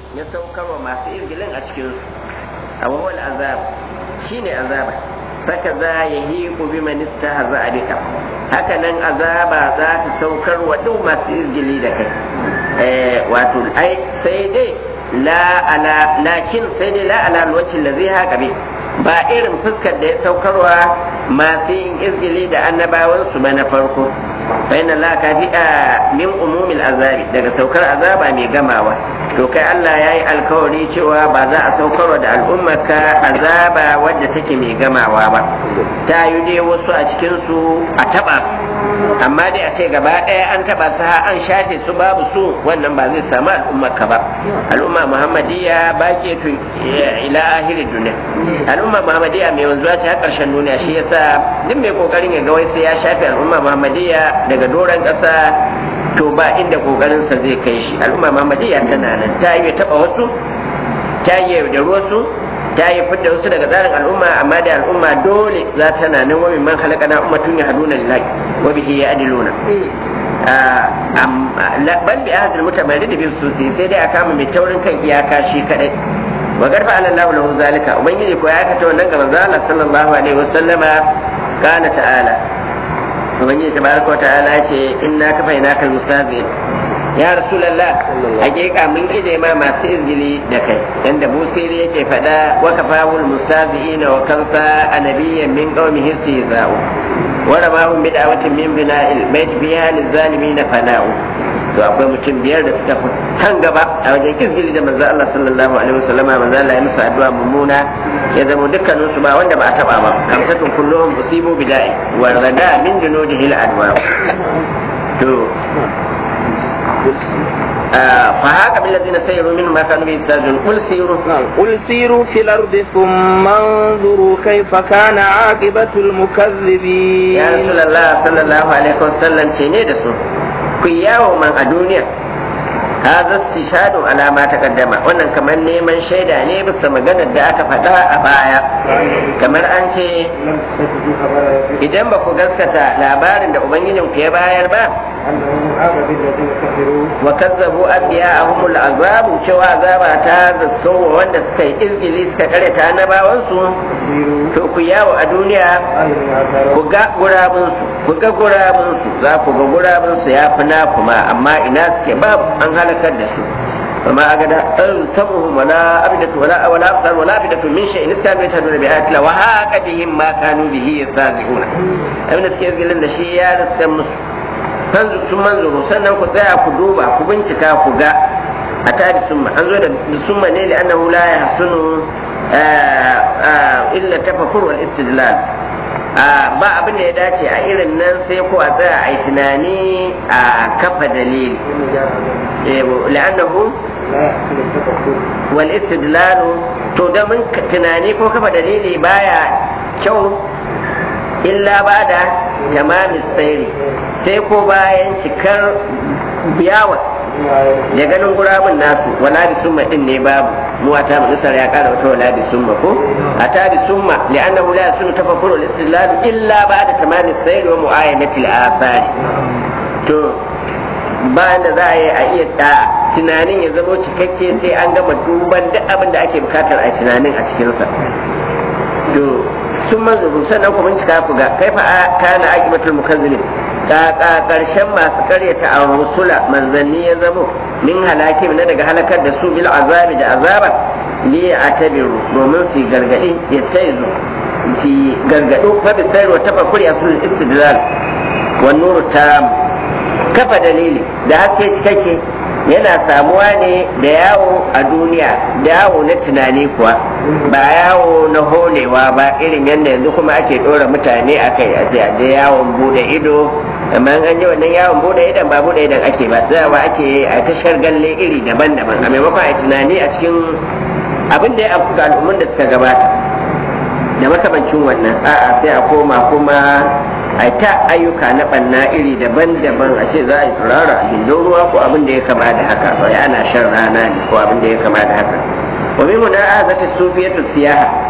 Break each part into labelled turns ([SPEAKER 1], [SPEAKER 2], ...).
[SPEAKER 1] ya saukarwa masu izgilin a cikin su awwal azab shine azaba saka za ya hiku bi man istahza bika haka nan azaba za ta saukar wa duk masu izgili da kai eh wato ai sai dai la ala lakin sai dai la ala alwajhi allazi haka bi ba irin fuskar da ya saukarwa masu yin izgili da annabawan su ba na farko bayan Allah ka fi min umumil azabi daga saukar azaba mai gamawa to kai Allah ya yi alkawari cewa ba za a saukarwa da al'ummarka azaba wadda take mai gamawa ba ta yi dai wasu a cikinsu a taɓa amma dai a ce gaba ɗaya an taɓa su an shafe su babu su wannan ba zai samu al'ummarka ba al'umma muhammadiyya ba ke tu ila ahirin duniya al'umma muhammadiyya mai wanzuwa ce har ƙarshen duniya shi yasa duk mai kokarin ya ga wai sai ya shafe al'umma muhammadiyya daga doron ƙasa to ba inda kokarinsa zai kai shi al'umma muhammadiyya tana nan ta yi taɓa wasu ta yi da wasu ta yi fidda wasu daga tsarin al'umma amma da al'umma dole za ta na nan wani man halaka na ummatun ya haduna lillahi wa bihi ya adiluna ban bi ahadul mutamarrid bi susi sai dai a kama mai taurin kan iyaka shi kadai wa garfa ala Allah lahu zalika ubangiji ko ya kata wannan ga manzo Allah sallallahu alaihi wasallama kana ta'ala ubangiji tabaraka wa ta'ala ce inna kafainaka almustazin ya rasulallah hakika mun ide ma masu izgili da kai yanda busiri yake faɗa wa kafawul mustazi'ina wa kansa anabiyyan min qaumihi istihza'u wa ramahum bid'awatin min bina'il bait biha lizalimin fana'u to akwai mutum biyar da suka kan gaba a wajen izgili da manzo Allah sallallahu alaihi wasallama manzo Allah ya musu addu'a mummuna ya zama dukkanin su ba wanda ba a taba ba kamsatun kulluhum usibu bida'i wa rada min junudihi al-adwa to فهاك بالذين سيروا منهم ما كانوا يستاذون قل سيروا
[SPEAKER 2] قل سيروا في الأرض ثم انظروا كيف كان عاقبة المكذبين
[SPEAKER 1] يا رسول الله صلى الله عليه وسلم شيني دسو كياو من الدنيا هذا استشهاد على ما تقدم wannan kamar neman shaida ne bisa maganar da aka faɗa a baya kamar an ce idan ba ku gaskata labarin da ubangijin ku ya bayar ba wa kazzabu anbiya'ahum al'azabu cewa azaba ta zaskawa wanda suka yi izgili suka kare ta annabawan su to ku yawo a duniya ku ga gurabun su ku ga gurabun su za ku ga gurabun su ya fi na kuma amma ina suke babu an halakar da su فما أجد سمعهم ولا أبدة ولا ولا أبصار ولا أبدة من شيء استعمل يشهدون بآيات الله وهاك بهم ما كانوا به يستهزئون أبن تكير قال لنا شيء يا رسول fanzu sun manzuru sannan ku tsaya ku duba ku bincika ku ga a tabi summa an zo da summa ne li annahu la yahsunu illa tafakkur wal istidlal ba abin da ya dace a irin nan sai ko a tsaya a yi tunani a kafa dalili la'annahu wal istidlalu to da mun tunani ko kafa dalili baya kyau illa ba da tamamin sairi sai ko bayan cikar biyawa da ganin gurabun nasu wala bi summa din ne babu mu a tamu nisar ya kara wata wala bi summa ko a ta bi summa li'annahu la yasunu tafakkuru al-istidlal illa ba'da tamamin sayr wa mu'ayanati al-athar to bayan da za a yi a iya da tunanin ya zama cikakke sai an gama duban duk abin da ake bukatar a tunanin a cikinsa to sun manzuru sannan ku bincika ku ga kaifa kana aqibatul mukazzibin kaka karshen masu karyata a rusula manzanni ya zamo min halaki na daga halakar da su bil azabi da azaba li atabiru domin su gargadi ya taizu su gargado fa bi sayar wa tafakkuri asul istidlal wa nuru tam kafa dalili da haske cikakke yana samuwa ne da yawo a duniya da yawo na tunani kuwa ba yawo na holewa ba irin yadda yanzu kuma ake ɗora mutane a kai a je yawon bude ido amma an je wannan yawon bude idon ba bude idon ake ba tsayawa ake a tashar galle iri daban-daban a maimakon a tunani a cikin abin da ya afku ga al'ummun da suka gabata da makamancin wannan a'a sai a koma kuma a ta ayyuka na banna iri daban-daban a ce za a yi tsirara a gindin ruwa ko abin da ya kama da haka bai ana shan rana ne ko abin da ya kama da haka wa min huna azata sufiyatu siyaha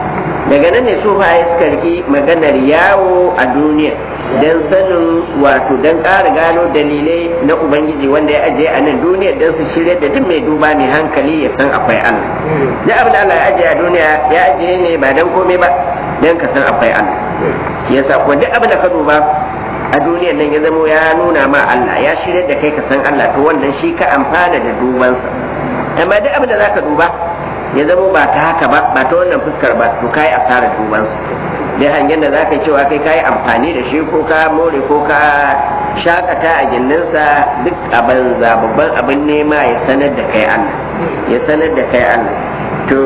[SPEAKER 1] daga nan ne sufaye suka riki maganar yawo a duniya don sanin wato don ƙara gano dalilai na ubangiji wanda ya ajiye a nan duniya don su shirya da duk mai duba mai hankali ya san akwai allah duk abin da allah ya ajiye a duniya ya ajiye ne ba don komai ba don ka san akwai allah yasa kuma duk abin da ka duba a duniyar nan ya zamo ya nuna ma allah ya shirya da kai ka san allah to wannan shi ka amfana da dubansa amma duk abin da za ka duba ya zamo ba ta haka ba ba ta wannan fuskar ba to kai asarar dubansa dai hangen da za ka cewa kai kayi amfani da shi ko ka more ko ka shakata a gindinsa duk a banza babban abin nema ya sanar da kai Allah ya sanar da kai Allah to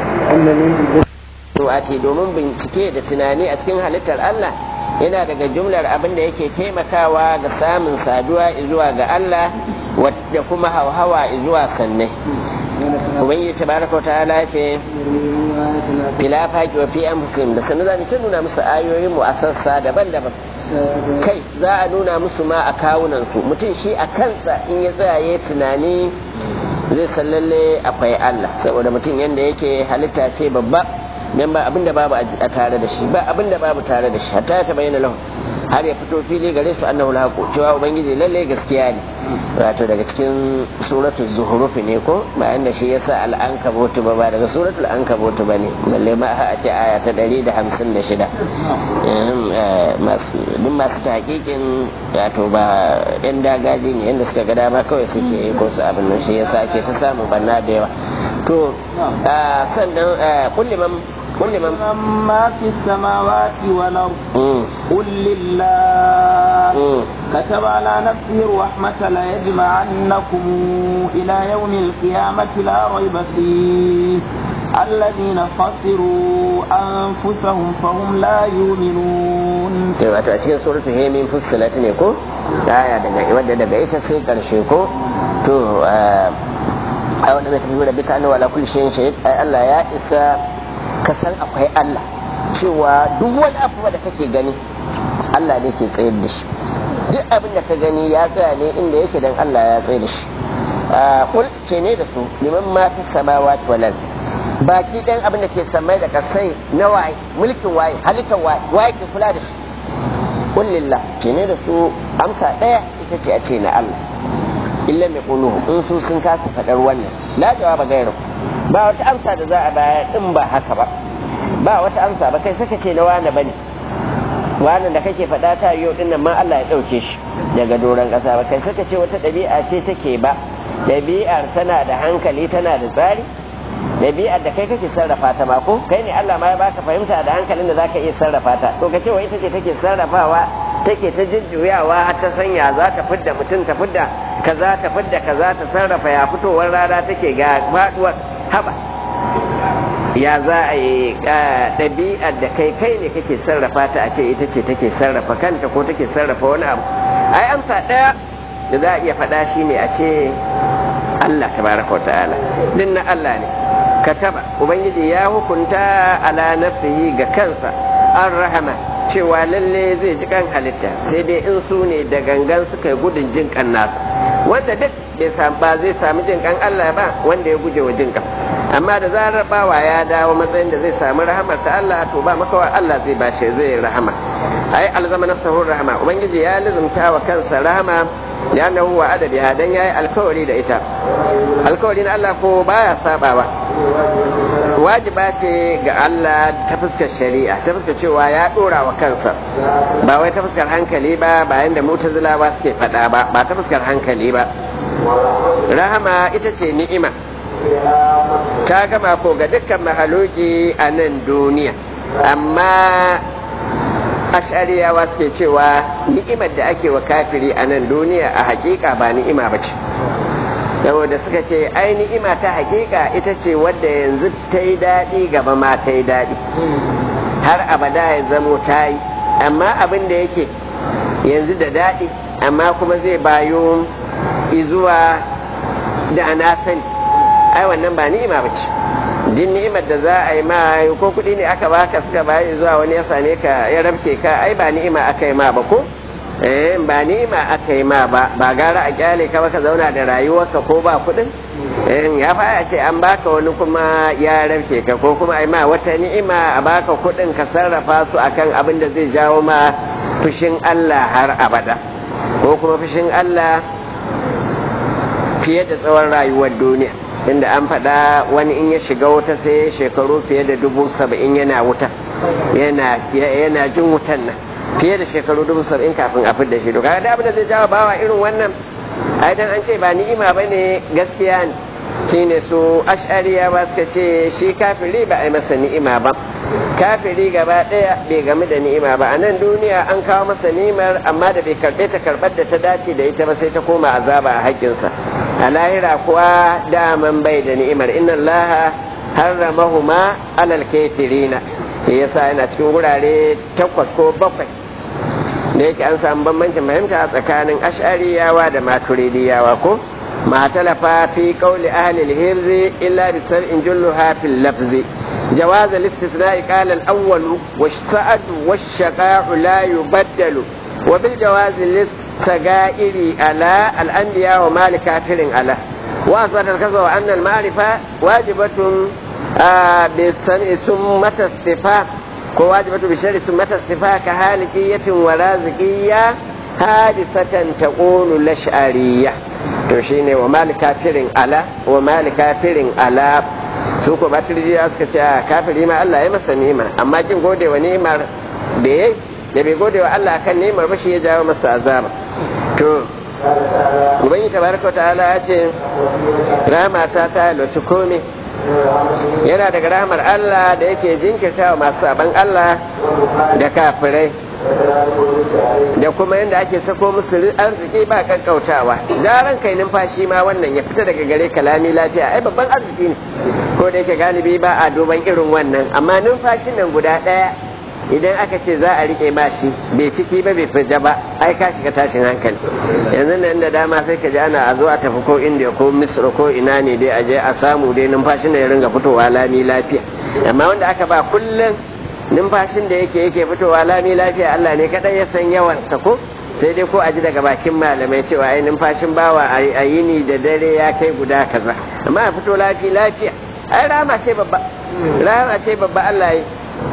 [SPEAKER 1] wato domin bincike da tunani a cikin halittar Allah yana daga jumlar abin da yake taimakawa ga samun saduwa zuwa ga Allah da kuma hauhawa zuwa sannai ubangiji tabaraka ta'ala ce fila faki wa fi anfusihim da sanin zamu ta nuna musu ayoyin mu a sassa daban-daban kai za a nuna musu ma a kawunan su mutum shi a kansa in ya tsaya tunani zai san lalle akwai Allah saboda mutum yanda yake halitta ce babba dan ba abinda babu a tare da shi ba abinda babu tare da shi hatta ta bayyana lahu har ya fito fili gare su annahu alhaqu cewa ubangiji lalle gaskiya ne wato daga cikin suratul zuhruf ne ko bayan da shi yasa al-ankabut ba ba daga suratul ankabut ba ne balle ma a ce aya ta 156 masu duk masu tahqiqin wato ba yan dagaji ne yanda suka ga dama kawai suke ko su abin nan shi yasa ake ta samu banna da yawa to sannan kulliman قل لمن
[SPEAKER 2] ما في السماوات والأرض قل لله كتب على نفسه الرحمة ليجمعنكم إلى يوم القيامة لا ريب فيه الذين خسروا أنفسهم فهم لا يؤمنون
[SPEAKER 1] wato a cikin suratul hemin fussilat ne ko aya daga wadda daga ita sai karshe ko to a wanda zai tafi da bika annawa ala kulli shay'in shahid ai Allah ya isa ka san akwai Allah cewa duk wani abu da kake gani Allah ne ke tsayar da shi duk abin da ka gani ya tsaya ne inda yake dan Allah ya tsayar da shi kul ce ne da su liman ma fi samawati wal baki dan abin da ke samai da kasai na waye mulkin waye halittar waye waye ke kula da shi kul lillah ce ne da su amsa daya ita ce a ce na Allah illa mai kuluhu in su sun kasa faɗar wannan la jawaba gairu ba wata amsa da za a bayar in ba haka ba ba wata amsa ba kai saka ce na wane bane wannan da kake faɗa ta yau din nan ma Allah ya ɗauke shi daga doron ƙasa ba kai saka ce wata ɗabi'a ce take ba ɗabi'ar tana da hankali tana da tsari ɗabi'ar da kai kake sarrafa ta ma ko kai ne Allah ma ya baka fahimta da hankalin da zaka iya sarrafa ta to ka ce wa ita ce take sarrafawa take ta jujjuyawa ta sanya za ta fidda mutum ta fidda kaza ta fidda kaza ta sarrafa ya fitowar rana take ga faduwar haba ya za a yi ɗabi'ar da kai kai ne kake sarrafa ta a ce ita ce take sarrafa kanta ko take sarrafa wani abu ai amsa ɗaya da za a iya faɗa shi ne a ce Allah tabaraka wa ta'ala din na Allah ne kataba ubangiji ya hukunta ala nafsihi ga kansa an rahama cewa lalle zai ji kan halitta sai dai in su ne da gangan suka yi gudun jin kan nasa wanda duk ba zai sami jin kan Allah ba wanda ya guje wa jin kan amma da zarar bawa ya dawo matsayin da zai sami rahamar ta Allah to ba makawa Allah zai bashi zai rahama ai alzama nafsahu rahama ubangiji ya lizumta wa kansa rahama ya nahu wa adabi dan yayi alkawari da ita alkawari na Allah ko baya sabawa wajiba ce ga Allah ta fuskar shari'a ta fuskar cewa ya dora wa kansa ba wai ta fuskar hankali ba bayan da mutazilawa suke faɗa ba ba ta fuskar hankali ba rahama ita ce ni'ima ta gama ko ga dukkan mahaluki a nan duniya amma ashariyawa suke cewa ni'imar da ake wa kafiri a nan duniya a hakika ba ni'ima ba ce saboda suka ce ai ni'ima ta hakika ita ce wadda yanzu ta yi daɗi gaba ma ta yi daɗi har abada ya zamo ta yi amma abin da yake yanzu da daɗi amma kuma zai bayo izuwa da ana sani ai wannan ba ni'ima ba ce din ni'imar da za a yi ma ko kuɗi ne aka baka suka bayi zuwa wani ya same ka ya rabke ka ai ba ni'ima aka yi ma ba ko eh ba ni'ima aka yi ma ba ba gara a kyale ka ka zauna da rayuwarka ko ba kuɗin eh ya fa ce an baka wani kuma ya rarke ka ko kuma ai ma wata ni'ima a baka kuɗin ka sarrafa su akan abin da zai jawo ma fushin Allah har abada ko kuma fushin Allah fiye da tsawon rayuwar duniya inda an faɗa wani in ya shiga wuta sai shekaru fiye da dubu saba'in yana wuta yana jin wutan nan fiye da shekaru dubu saba'in kafin a fidda shi kaga da abin da zai jawo bawa irin wannan ai dan an ce ba ni'ima bane gaskiya ne shine su ash'ariya ba suka ce shi kafiri ba a yi masa ni'ima ba kafiri gaba daya bai game da ni'ima ba a nan duniya an kawo masa ni'imar amma da bai karbe ta karbar da ta dace da ita ba sai ta koma azaba a haƙƙinsa a lahira kuwa daman bai da ni'imar inna allaha harramahuma alal kafirina yasa yana cikin wurare takwas ko bakwai da yake an samu bambancin fahimta tsakanin ash'ariyawa da maturidiyawa ko ما تلف في قول أهل الهرز إلا بسبع جلها في اللفظ جواز الاستثناء قال الأول والسعد والشقاء لا يبدل وبالجواز للسجائر على الأنبياء ومال كافر على وأثبت الكذب أن المعرفة واجبة آه بالسمع ثم الصفات واجبة بشر ثم الصفات كهالكية ورازقية حادثة تقول الأشعرية to shine wa mali kafirin ala wa mali kafirin ala su ko batiriya suka ce kafiri ma Allah ya masa ni'ima amma kin gode wa ni'imar da yayi da bai gode wa Allah akan ni'imar ba shi ya jawo masa azaba to ubangi tabaraka ta'ala ya ce rahama ta ta lotu komai yana daga rahamar Allah da yake jinkirta wa masu saban Allah da kafirai da kuma yadda ake sako musu arziki ba kankautawa zaran kai numfashi ma wannan ya fita daga gare kalami lafiya ai babban arziki ne ko da yake galibi ba a duban irin wannan amma numfashin nan guda ɗaya idan aka ce za a rike ma shi bai ciki ba bai fija ba ai ka shiga tashin hankali yanzu nan da dama sai ka ji ana a zo a tafi ko indiya ko misra ko ina ne dai a je a samu dai numfashin da ya ringa fitowa lami lafiya amma wanda aka ba kullum numfashin da yake yake fitowa lami lafiya Allah ne kadai ya san yawan sa ko sai dai ko a ji daga bakin malamai cewa ai numfashin bawa a yini da dare ya kai guda kaza amma a fito lafiya lafiya ai rama ce babba rama ce babba Allah yi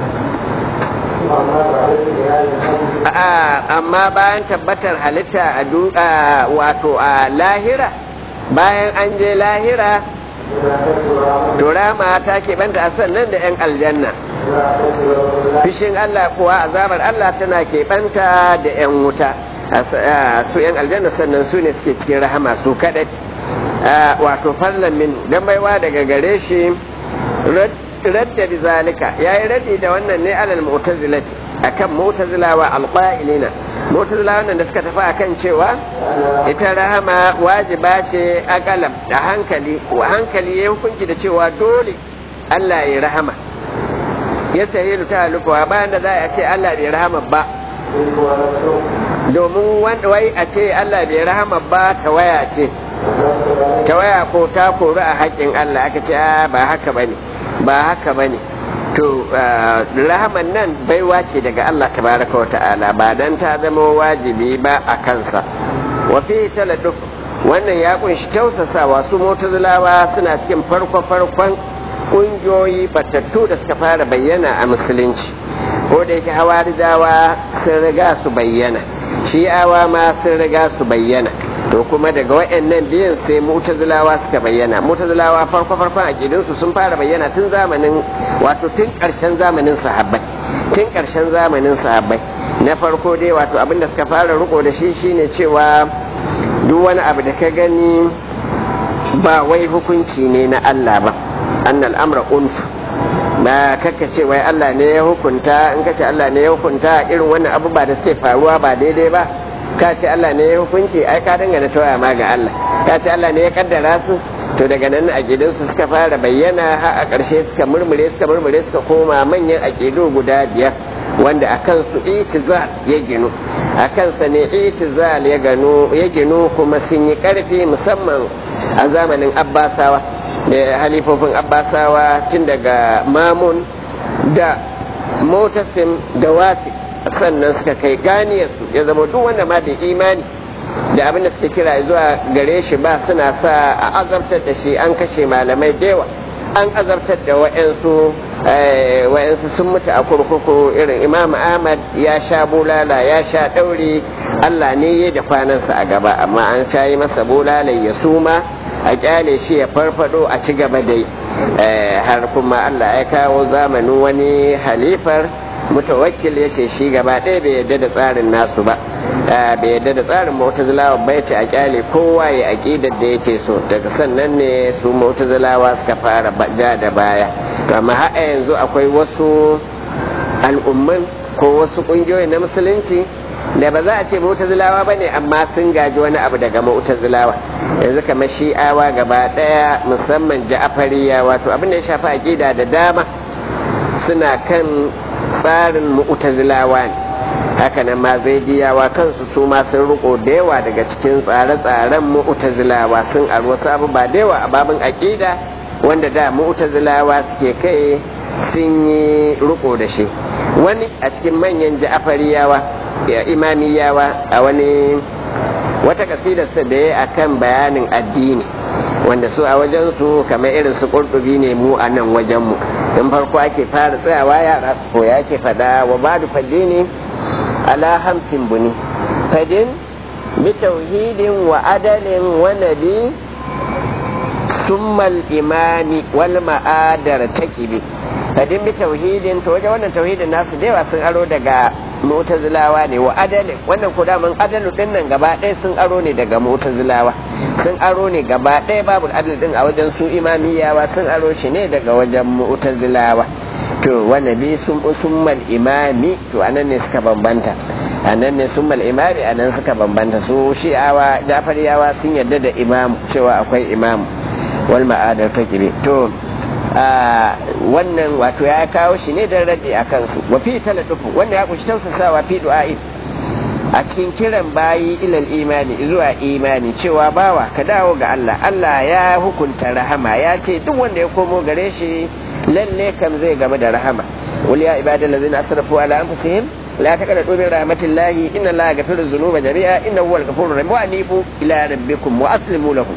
[SPEAKER 1] amma bayan tabbatar halitta a wato a lahira bayan an je lahira to rama ta keɓanta a sannan da 'yan aljanna fishin Allah kuwa azabar Allah tana keɓanta da 'yan wuta su 'yan aljanna sannan su ne suke cikin rahama su kaɗai wato farlan min don baiwa daga gare shi radda bi zalika yayi raddi da wannan ne alal mu'tazilati akan mu'tazilawa alqa'ilina mu'tazilawa wannan da suka tafi akan cewa ita rahama wajiba ce akalam da hankali wa hankali ya hukunci da cewa dole Allah ya rahama ya sayi ta lukuwa bayan da za a ce Allah bai rahama ba domin wanda wai a ce Allah bai rahama ba ta waya ce ta waya ko ta kori a haƙƙin Allah aka ce ba haka bane ba haka bane to rahaman nan baiwa ce daga Allah tabaraka wa ta'ala ba dan ta zama wajibi ba a kansa wa fi taladuf wannan ya kunshi tausasawa su mutazilawa suna cikin farko farkon kungiyoyi batattu da suka fara bayyana a musulunci ko da yake hawarijawa sun riga su bayyana shi'awa ma sun riga su bayyana to kuma daga waɗannan biyan sai mutazilawa suka bayyana mutazilawa farko farkon aqidunsu sun fara bayyana tun zamanin wato tun ƙarshen zamanin sahabbai tun ƙarshen zamanin sahabbai na farko dai wato abin da suka fara riko da shi shine cewa duk wani abu da ka gani ba wai hukunci ne na Allah ba annal amra unf ba kakka ce wai Allah ne ya hukunta in ka ce Allah ne ya hukunta irin wannan abu ba da suke faruwa ba daidai ba ka ce Allah ne ya hukunci ai ka dangana tawaya ma ga Allah ka ce Allah ne ya kaddara su to daga nan a gidansu suka fara bayyana har a ƙarshe suka murmure suka murmure suka koma manyan aƙidu guda biyar wanda a kansu itizal ya ginu a kansa ne itizal ya gano ya ginu kuma sun yi ƙarfi musamman a zamanin abbasawa da halifofin abbasawa tun daga mamun da motasim da wasi sannan suka kai ganiyarsu ya zama duk wanda ma da imani da abin da suke kira zuwa gare shi ba suna sa a azabtar da shi an kashe malamai da yawa an azabtar da wa'yansu wa'yansu sun mutu a kurkuku irin imam ahmad ya sha bulala ya sha ɗauri allah ne ya da kwanansa a gaba amma an sha yi masa bulala ya suma a kyale shi ya farfado a ci gaba dai har kuma allah ya kawo zamanin wani halifar mutawakkil ya ce shi gaba ɗaya bai yadda da tsarin nasu ba bai yadda da tsarin mu'tazilawa bai ce a kyale kowa ya aƙidar da yake so daga sannan ne su mu'tazilawa suka fara ja da baya amma har yanzu akwai wasu al'umman ko wasu ƙungiyoyi na musulunci da ba za a ce mu'tazilawa ba ne amma sun gaji wani abu daga mu'tazilawa yanzu kamar shi'awa gaba ɗaya musamman ja'afariya wato abin da ya shafi aƙida da dama suna kan tsarin mu'tazilawa ne hakanan ma zaidiyawa kansu su ma sun riko da yawa daga cikin tsare-tsaren mu'tazilawa sun aro wasu abubuwa da yawa a babin aƙida wanda da mu'tazilawa suke kai sun yi riko da shi wani a cikin manyan ja'afariyawa ya imamiyawa a wani wata kasidarsa da ya akan bayanin addini wanda su a wajen su kamar irin su kurdubi ne mu a nan wajen mu in farko ake fara tsayawa yara su koya ake fada wa badu fadde ne ala hamsin buni fadin bi tauhidin wa adalin wa nabi summal imani wal ma'adar taqibi fadin bi tauhidin to wajen wannan tauhidin nasu da yawa sun aro daga mu'tazilawa ne wa adalin wannan ko daman adalu din nan gaba ɗaya sun aro ne daga mu'tazilawa sun aro ne gaba ɗaya babu adal din a wajen su imamiyawa sun aro shi ne daga wajen mu'tazilawa to wanda bi sun summal imami to anan ne suka bambanta anan ne summal imami anan suka bambanta su shi'awa jafariyawa sun yarda da imam cewa akwai imam wal ma'adar takibi to wannan wato ya kawo shi ne don rade a kansu wa fi talatufu wanda ya kunshi tausasawa fi du'a'i a cikin kiran bayi ilal imani zuwa imani cewa bawa ka dawo ga Allah Allah ya hukunta rahama ya ce duk wanda ya komo gare shi lalle kam zai gaba da rahama wal ya ibadal ladzina asrafu ala anfusihim la taqnatu min rahmatillahi inna allaha yaghfiru dhunuba jami'a innahu huwal ghafurur rahim wa anibu ila rabbikum wa aslimu lahu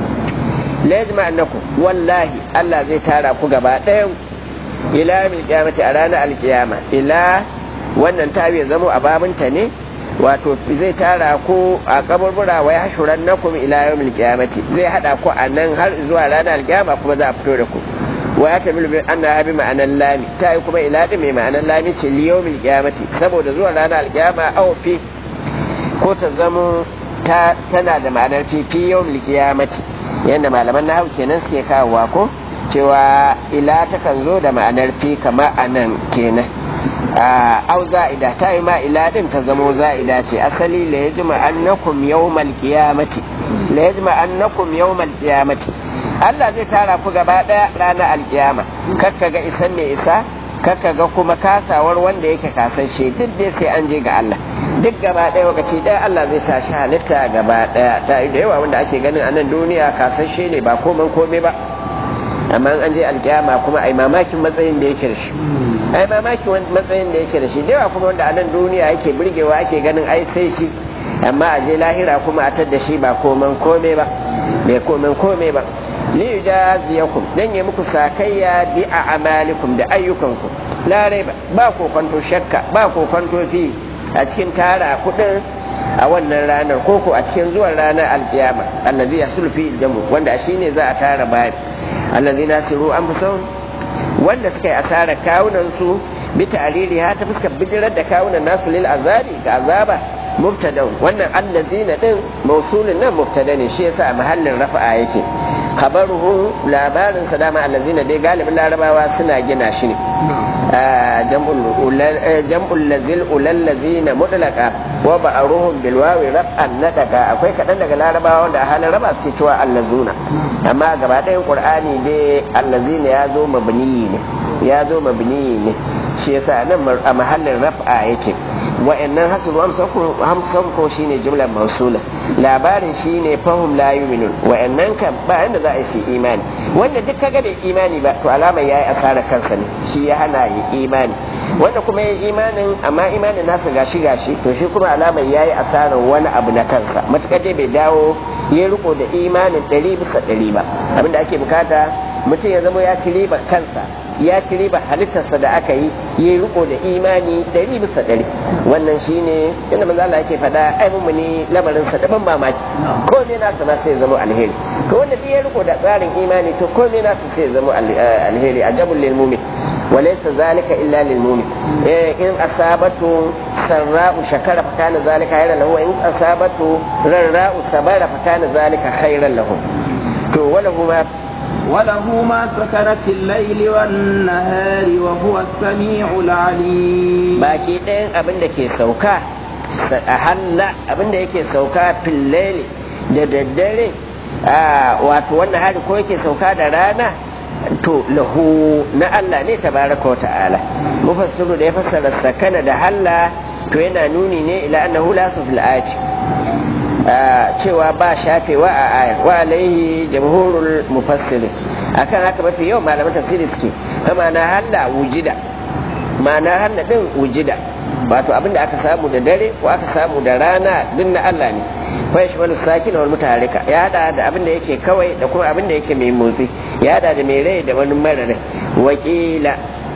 [SPEAKER 1] la yajma annakum wallahi Allah zai tara ku gaba ɗayan ila yawmil qiyamati a ranar alkiyama ila wannan tabi ya zamo a babinta ne wato zai tara ku a kaburbura wa yahshuran nakum ila yawmil qiyamati zai hada ku a nan har zuwa ranar alkiyama kuma za a fito da ku wa ya tamilu bi anna bi ma'anan lami ta yi kuma ila din mai ma'anan lami ce li yawmil qiyamati saboda zuwa ranar alkiyama aw fi ko ta zamo ta tana da ma'anar fi fi yawmil qiyamati yadda malaman nahawu kenan suke kawowa ko cewa ila takan zo da ma'anar fi kama a nan kenan au za'ida ta yi ma ila din ta zamo za'ida ce asali la yajma annakum yawmal qiyamati la yajma annakum yawmal qiyamati Allah zai tara ku gaba daya ranar alkiyama kakka ga isan mai isa kakka ga kuma kasawar wanda yake kasashe duk dai sai an je ga Allah duk gaba ɗaya lokaci ɗaya Allah zai tashi halitta gaba ɗaya ta da yawa wanda ake ganin a nan duniya kasashe ne ba koman kome ba amma an je alkiyama kuma ai mamakin matsayin da yake da shi ai mamakin matsayin da yake da shi da yawa kuma wanda a nan duniya yake burgewa ake ganin ai sai shi amma a je lahira kuma a tadda shi ba koman kome ba bai koman kome ba li yujaziyakum dan yi muku sakayya bi a amalikum da ayyukanku la raiba ba kokonto shakka ba kokonto fi a cikin tara kudin a wannan ranar koko a cikin zuwan ranar alkiyama allazi yasul fi jamu wanda shine za a tara bayan allazi nasiru an fi wanda suka yi asarar kawunan su bi ta'riri ha ta fuskar bijirar da kawunan nasu lil azabi ga azaba mubtada wannan allazina din mausulin nan mubtada ne shi yasa a mahallin rafa'a yake khabaruhu labarin sa dama allazina dai galibin larabawa suna gina shi ne jam'ul lazil ulal lazina mutlaqa wa ba'ruhum bil wawi raf'an nadaka akwai kadan daga larabawa wanda a halin raba su cewa allazuna amma gaba ɗayan qur'ani dai allazina ya zo mabni ne ya zo mabni ne shi yasa nan a mahallin raf'a yake wa'annan hasulu hamsan ko shine jumlar mausula labarin shine fahum la yu'minun wa'annan kan ba inda za a yi imani wanda duk kaga bai imani ba to alamar yayi asara kansa ne shi ya hana yi imani wanda kuma ya imanin amma imanin nasa gashi gashi to shi kuma alamar yayi asarar wani abu na kansa matukar dai bai dawo ya riko da imanin ɗari bisa ɗari ba abinda ake bukata mutum ya zama ya ci riba kansa ya ci riba halittarsa da aka yi ya riko da imani ɗari bisa ɗari wannan shine yadda manzo Allah yake faɗa ai mumuni lamarin sa daban mamaki ko ne na sana sai zama alheri to wanda duk ya riko da tsarin imani to ko ne na sai zama alheri ajabul lil mu'min وليس ذلك إلا للمؤمن إن أصابته سراء شكر فكان ذلك خيرا له وإن أصابته ضراء صبر فكان ذلك خيرا له وله ما
[SPEAKER 2] وله ما سكن في الليل والنهار وهو السميع العليم
[SPEAKER 1] باقي ɗayan abin da ke sauka a halla abin da yake sauka filleli da daddare wato wannan hari ko yake sauka da rana to lahu na Allah ne tabaraka wa ta'ala mufassiru da ya fassara sakana da halla to yana nuni ne ila annahu la fil ayati cewa ba shafewa a ayar wa alaihi jamhurul mufassiri akan haka mafi yawan malaman tafsiri suke kama na halla wujida ma'ana halla din wujida wato abinda aka samu da dare ko aka samu da rana duk na Allah ne fa yashmalu sakin wal mutaharika ya hada da abinda yake kawai da kuma abinda yake mai motsi ya hada da mai rai da wani mara rai wakila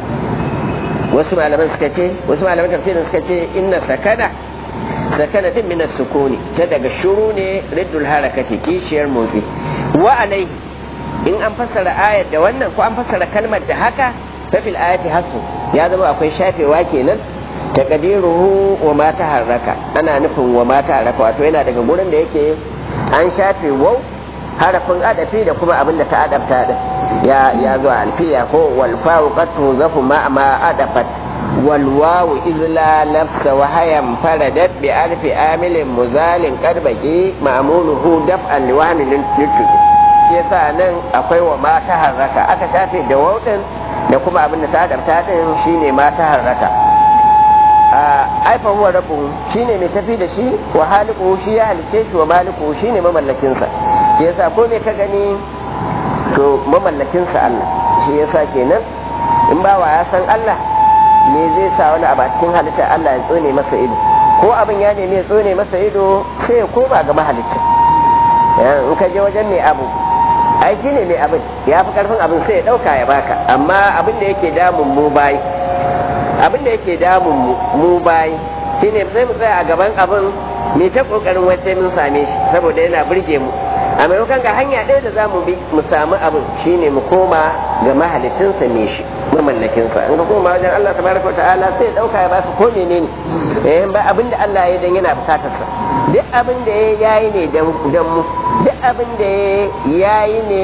[SPEAKER 1] wasu malaman suka ce wasu malaman tafsirin suka ce inna sakana sakana din min sukuni ta daga shuru ne riddul harakati kishiyar motsi wa alaihi in an fassara ayar da wannan ko an fassara kalmar da haka fa fil ayati hasbu ya zama akwai shafewa kenan taqdiruhu wa ma taharraka ana nufin wa ma taharraka wato yana daga gurin da yake an shafe wau harafin adafi da kuma abin da ta adabta din ya ya zo alfiya ko wal fa'u qad tuzafu ma ma adafat wal wawu illa lafsa wa hayam faradat bi alfi amilin muzalin qad baqi ma'muluhu daf'an liwamilin nutuki yasa nan akwai wa ma taharraka aka shafe da wau din da kuma abin da ta adabta din shine ma taharraka aifa huwa rabbuhu shine mai tafi da shi wa haliku shi ya halice shi wa maliku shine mamallakin sa shi yasa ko me ka gani to mamallakin sa Allah shi yasa kenan in bawa ya san Allah me zai sa wani abu a cikin halitta Allah ya tsone masa ido ko abin ya nemi ya tsone masa ido sai ya koma ga mahalicci in ka je wajen mai abu ai shine mai abin ya fi karfin abin sai ya dauka ya baka amma abin da yake damun mu bayi abin da yake damun mu bayi shine sai mu tsaya a gaban abin mai ta kokarin wai sai mun same shi saboda yana burge mu a maimakon ga hanya ɗaya da zamu bi mu samu abin shine mu koma ga mahalicinsa me shi mamallakinsa in ka koma wajen Allah tabaraka ta'ala sai dauka ya baka ko menene eh ba abin da Allah ya dan yana bukatar sa duk abin da ya yayi ne dan mu duk abin da ya yayi ne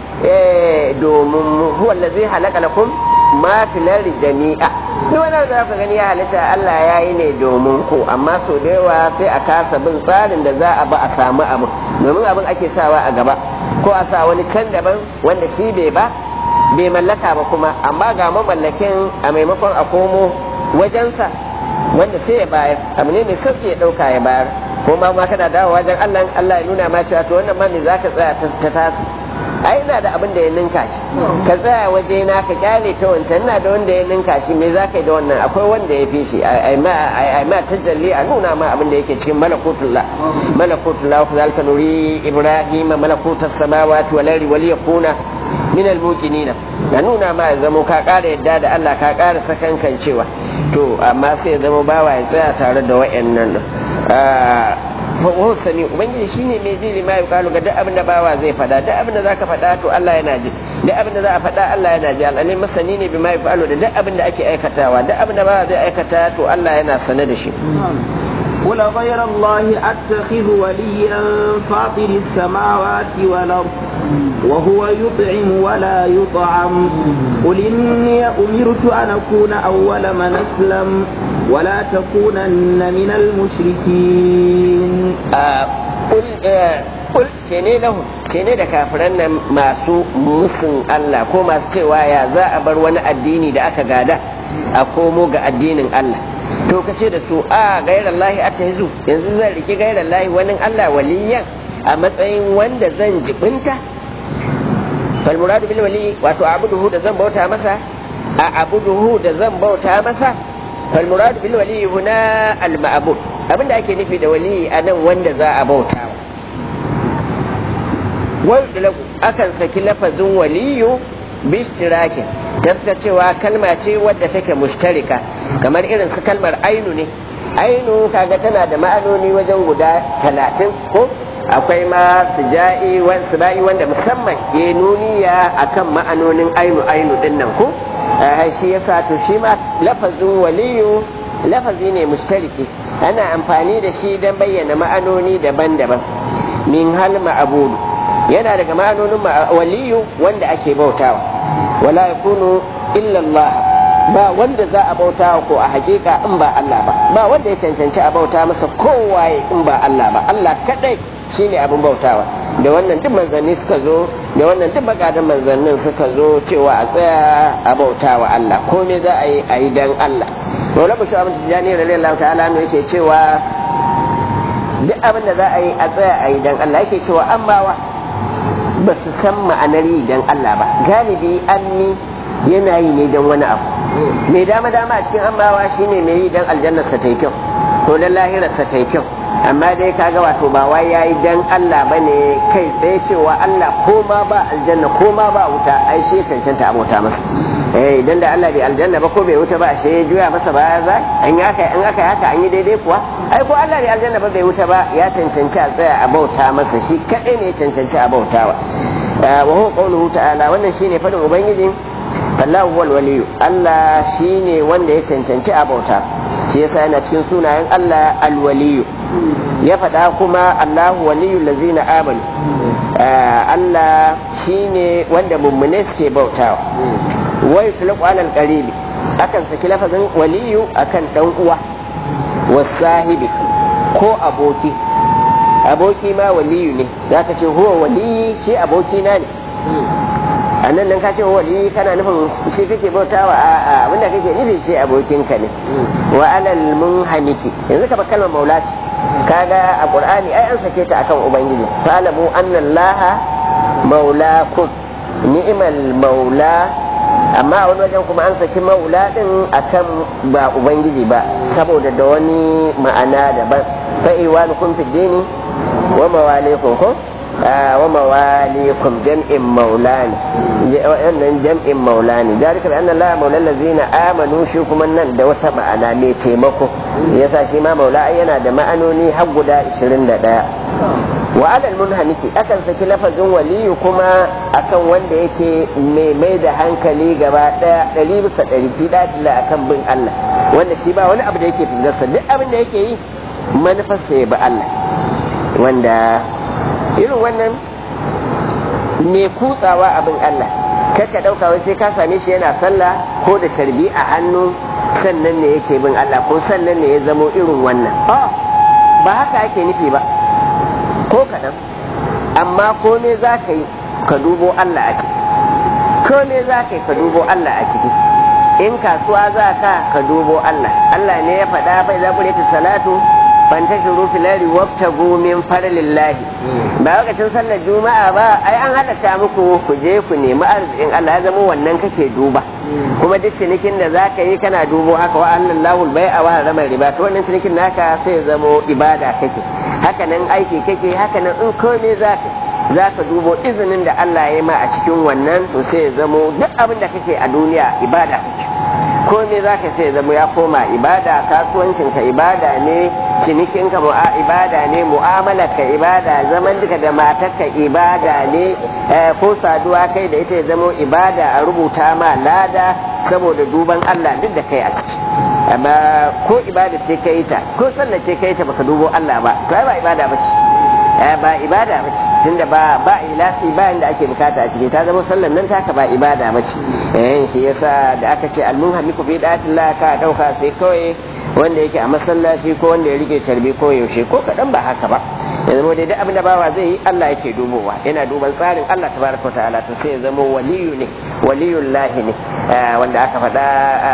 [SPEAKER 1] domin mu huwa allazi halaka lakum ma fil ardi jami'a duk wani da ka gani ya halitta Allah ya yi ne domin ku amma so da yawa sai a kasa bin tsarin da za a ba a samu abin domin abin ake sawa a gaba ko a sa wani can daban wanda shi bai ba bai mallaka ba kuma amma ga mamallakin a maimakon a komo wajensa wanda sai ya bayar abu ne mai sauki ya dauka ya bayar ko ma ma kana dawo wajen Allah Allah ya nuna ma cewa to wannan ma me zaka tsaya ta tasu ai ina da abin da ya ninka shi ka tsaya waje na ka kyale ta wancan ina da wanda ya ninka shi me za ka yi da wannan akwai wanda ya fi shi ai ma tajalli a nuna ma abin da yake cikin malakutullah malakutullah ku zalika nuri ibrahim malakutas samawati wal ardi wal yakuna min al muqinina ya nuna ma ya zama ka ƙara yadda da Allah ka ƙara sakankan cewa to amma sai ya zama bawa ya tsaya tare da wayannan fahuwa sami ubangiji shine mai ji lima ya kalu ga duk abin da bawa zai fada duk abin da zaka fada to Allah yana ji duk abin da za a fada Allah yana ji al'alim masani ne bima ya kalu da duk abin da ake aikatawa duk abin da bawa zai aikata to Allah yana sane da shi
[SPEAKER 2] قل غير الله أتخذ وليا فاطر السماوات والأرض وهو يطعم ولا يطعم قل إني أمرت أن أكون أول من أسلم ولا تكونن من المشركين
[SPEAKER 1] آه قل آه قل cene lahu cene da kafiran nan masu musun Allah ko masu cewa ya za a bar wani addini da aka gada a komo ga addinin Allah to ka ce da su a gairar lahi a yanzu yanzu zan riki gairar lahi wani Allah waliyan a matsayin wanda zan jibinta fal muradu bil wali wato abuduhu da zan bauta masa a abuduhu da zan bauta masa fal murad bil wali huna al ma'bud abinda ake nufi da wali anan wanda za a bauta wa akan saki lafazin waliyu bistirakin tafka cewa kalma ce wadda take mushtarika kamar irin su kalmar ainu ne ainu kaga tana da ma'anoni wajen guda talatin ko akwai ma suja'i suba'i wanda musamman ya nuniya akan ma'anonin ainu ainu din nan ko shi yasa to shi ma lafazin waliyu lafazi ne mushtariki ana amfani da shi don bayyana ma'anoni daban-daban min hal ma'abudu yana daga ma'anonin waliyu wanda ake bautawa wala yakunu illa Allah ba wanda za a bauta ko a hakika in ba Allah ba ba wanda ya cancanci a bauta masa kowaye in ba Allah ba Allah kadai shine abin bautawa da wannan duk manzanni suka zo da wannan duk magadan manzannin suka zo cewa a tsaya a bautawa Allah komai za a yi a yi dan Allah Maula Bashir Abin Tijjani radiyallahu ta'ala ne yake cewa duk abin da za a yi a tsaya a yi dan Allah yake cewa amma wa ba su san ma'anar yi dan Allah ba galibi ammi yana yi ne dan wani abu mai dama dama a cikin ammawa shine mai yi dan aljannar sa tai kyau ko dan lahirar sa tai kyau amma dai kaga wato ba wai yayi dan Allah bane kai tsaye cewa Allah ko ma ba aljanna ko ma ba wuta ai shi cancanta abota masa eh idan da Allah bai aljanna ba ko bai wuta ba shi ya juya masa baya za an yi haka an aka haka an yi daidai kuwa ai ko Allah bai aljanna ba bai wuta ba ya cancanci a tsaya a bauta masa shi kadai ne ya cancanci a bautawa wa huwa qawluhu ta'ala wannan shine fadin ubangiji Allah huwal waliyu Allah shine wanda ya cancanci a bauta shi yasa yana cikin sunayen Allah alwaliyu ya faɗa kuma Allahu waliyu lazina amanu Allah shine wanda mummune suke bautawa wai tulqu alal qaribi akan saki lafazin waliyu akan dan uwa wasahibi ko aboki aboki ma waliyu ne zaka ce huwa waliyi shi aboki na ne a nan nan ka ce wali kana nufin shi kake bautawa a a abinda kake nufi shi abokinka ne wa alal munhamiki yanzu ka ba kalmar maula ce kaga a qur'ani ai an sake ta akan ubangiji fa'lamu anna allaha maulakum ni'mal maula amma a wani wajen kuma an saki maula din akan ba ubangiji ba saboda da wani ma'ana daban fa'iwanukum fid dini wa mawalikum ko wa mawalikum jam'in maulani wannan jam'in maulani dalika bi anna allaha maula allazina amanu shi kuma nan da wata ma'ana mai taimako yasa shi ma maula yana da ma'anoni har guda 21 wa alal munhamiki akan saki lafazin waliyu kuma akan wanda yake mai mai da hankali gaba daya ɗari bisa ɗari fi akan bin Allah wanda shi ba wani abu da yake fuskarsa duk abin da yake yi manufarsa ya bi Allah wanda irin wannan mai kutsawa abin Allah kaka ɗauka wai sai ka same shi yana sallah ko da sharbi a hannu sannan ne yake bin Allah ko sannan ne ya zamo irin wannan ba haka ake nufi ba ko kaɗan amma ko me za ka yi ka dubo Allah a ciki ko me za ka yi ka dubo Allah a ciki in kasuwa za ka ka dubo Allah Allah ne ya faɗa bai za ku salatu fantashiru filari wabtagu min farlillahi ba lokacin sallar juma'a ba ai an halatta muku ku je ku nemi arzikin Allah ya zama wannan kake duba kuma duk cinikin da zaka yi kana dubo haka wa Allahu bai'a wa harama riba to wannan cinikin naka sai ya zama ibada kake haka nan aiki kake haka nan in komai zaka zaka dubo izinin da Allah ya ma a cikin wannan to sai ya zama duk abin da kake a duniya ibada kake komai za ka sai zama ya koma ibada kasuwancinka ibada ne cinikinka ibada ne mu'amalarka ibada zaman duka da matarka ibada ne ko saduwa kai da ita ya zama ibada a rubuta ma lada saboda duban Allah duk da kai a ciki amma ko ibada ce kai ta ko sallah ce kai ta baka dubo Allah ba to ai ba ibada ba ce ba ibada ba ce tunda ba ba ilasi ba inda ake bukata a ciki ta zama sallan nan taka ba ibada ba ce eh shi yasa da aka ce almunhamiku bi datillah ka dauka sai kawai wanda yake a masallaci ko wanda ya rike tarbi ko yaushe ko kadan ba haka ba ya zama dai duk abin da bawa zai yi Allah yake dubowa yana duban tsarin Allah tabaraka wa ta'ala to sai ya zama waliyu ne waliyullahi ne wanda aka faɗa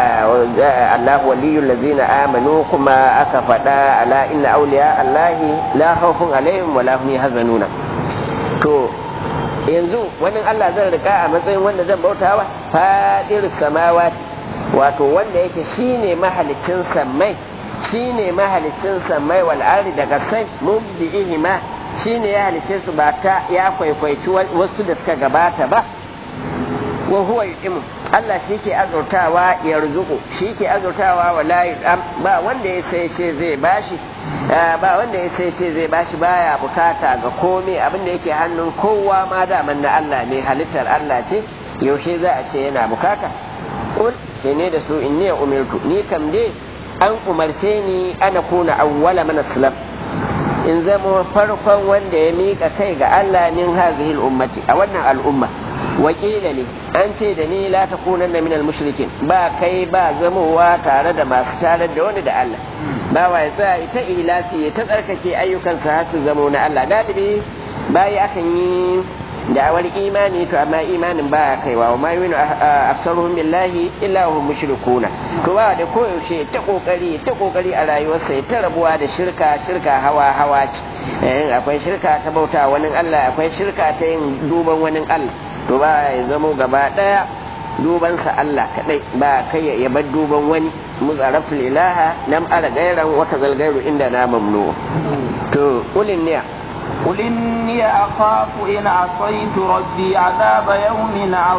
[SPEAKER 1] Allah waliyul ladzina amanu kuma aka faɗa ala inna awliya Allahi la khawfun alaihim wa la hum yahzanuna to yanzu wannan Allah zan rika a matsayin wanda zan bautawa fadir samawati wato wanda yake shine mahalicin sammai shine mahalicin sammai wal ardi daga sai mubdi'ihima shine ya halice su ba ta ya kwaikwaici wasu da suka gabata ba wa huwa yu'imu Allah shi ke azurtawa ya rizuku shi ke azurtawa wa la ba wanda ya sai ce zai bashi ba wanda ya sai ce zai bashi baya bukata ga komai abin da yake hannun kowa ma daman na Allah ne halittar Allah ce yaushe za a ce yana bukata ul ce ne da su inni umirtu ni kam dai an umarce ni ana kuna awwala man aslam in zama farkon wanda ya mika kai ga Allah min hazihi ummati a wannan al'umma wakila ne an ce da ni la takunan min al-mushrikin ba kai ba zamowa tare da masu tare da wani da Allah ba wa ya tsaya ita ilafi ya ta tsarkake ayyukansa har su zamo na Allah galibi bayi akan yi da'awar imani to amma imanin baya kaiwa wa ma yuminu aksaruhum billahi illa hum mushrikuna to ba da koyaushe ta kokari ta kokari a rayuwarsa ya ta rabuwa da shirka shirka hawa hawa ce akwai shirka ta bauta wani Allah akwai shirka ta yin duban wani Allah to ba ya zamo gaba daya dubansa Allah kadai ba kai ya bar duban wani muzarafil ilaha lam ara gairan wata zalgairu inda na mamnu to ulin niya
[SPEAKER 2] قل إني أخاف إن عصيت ربي عذاب يوم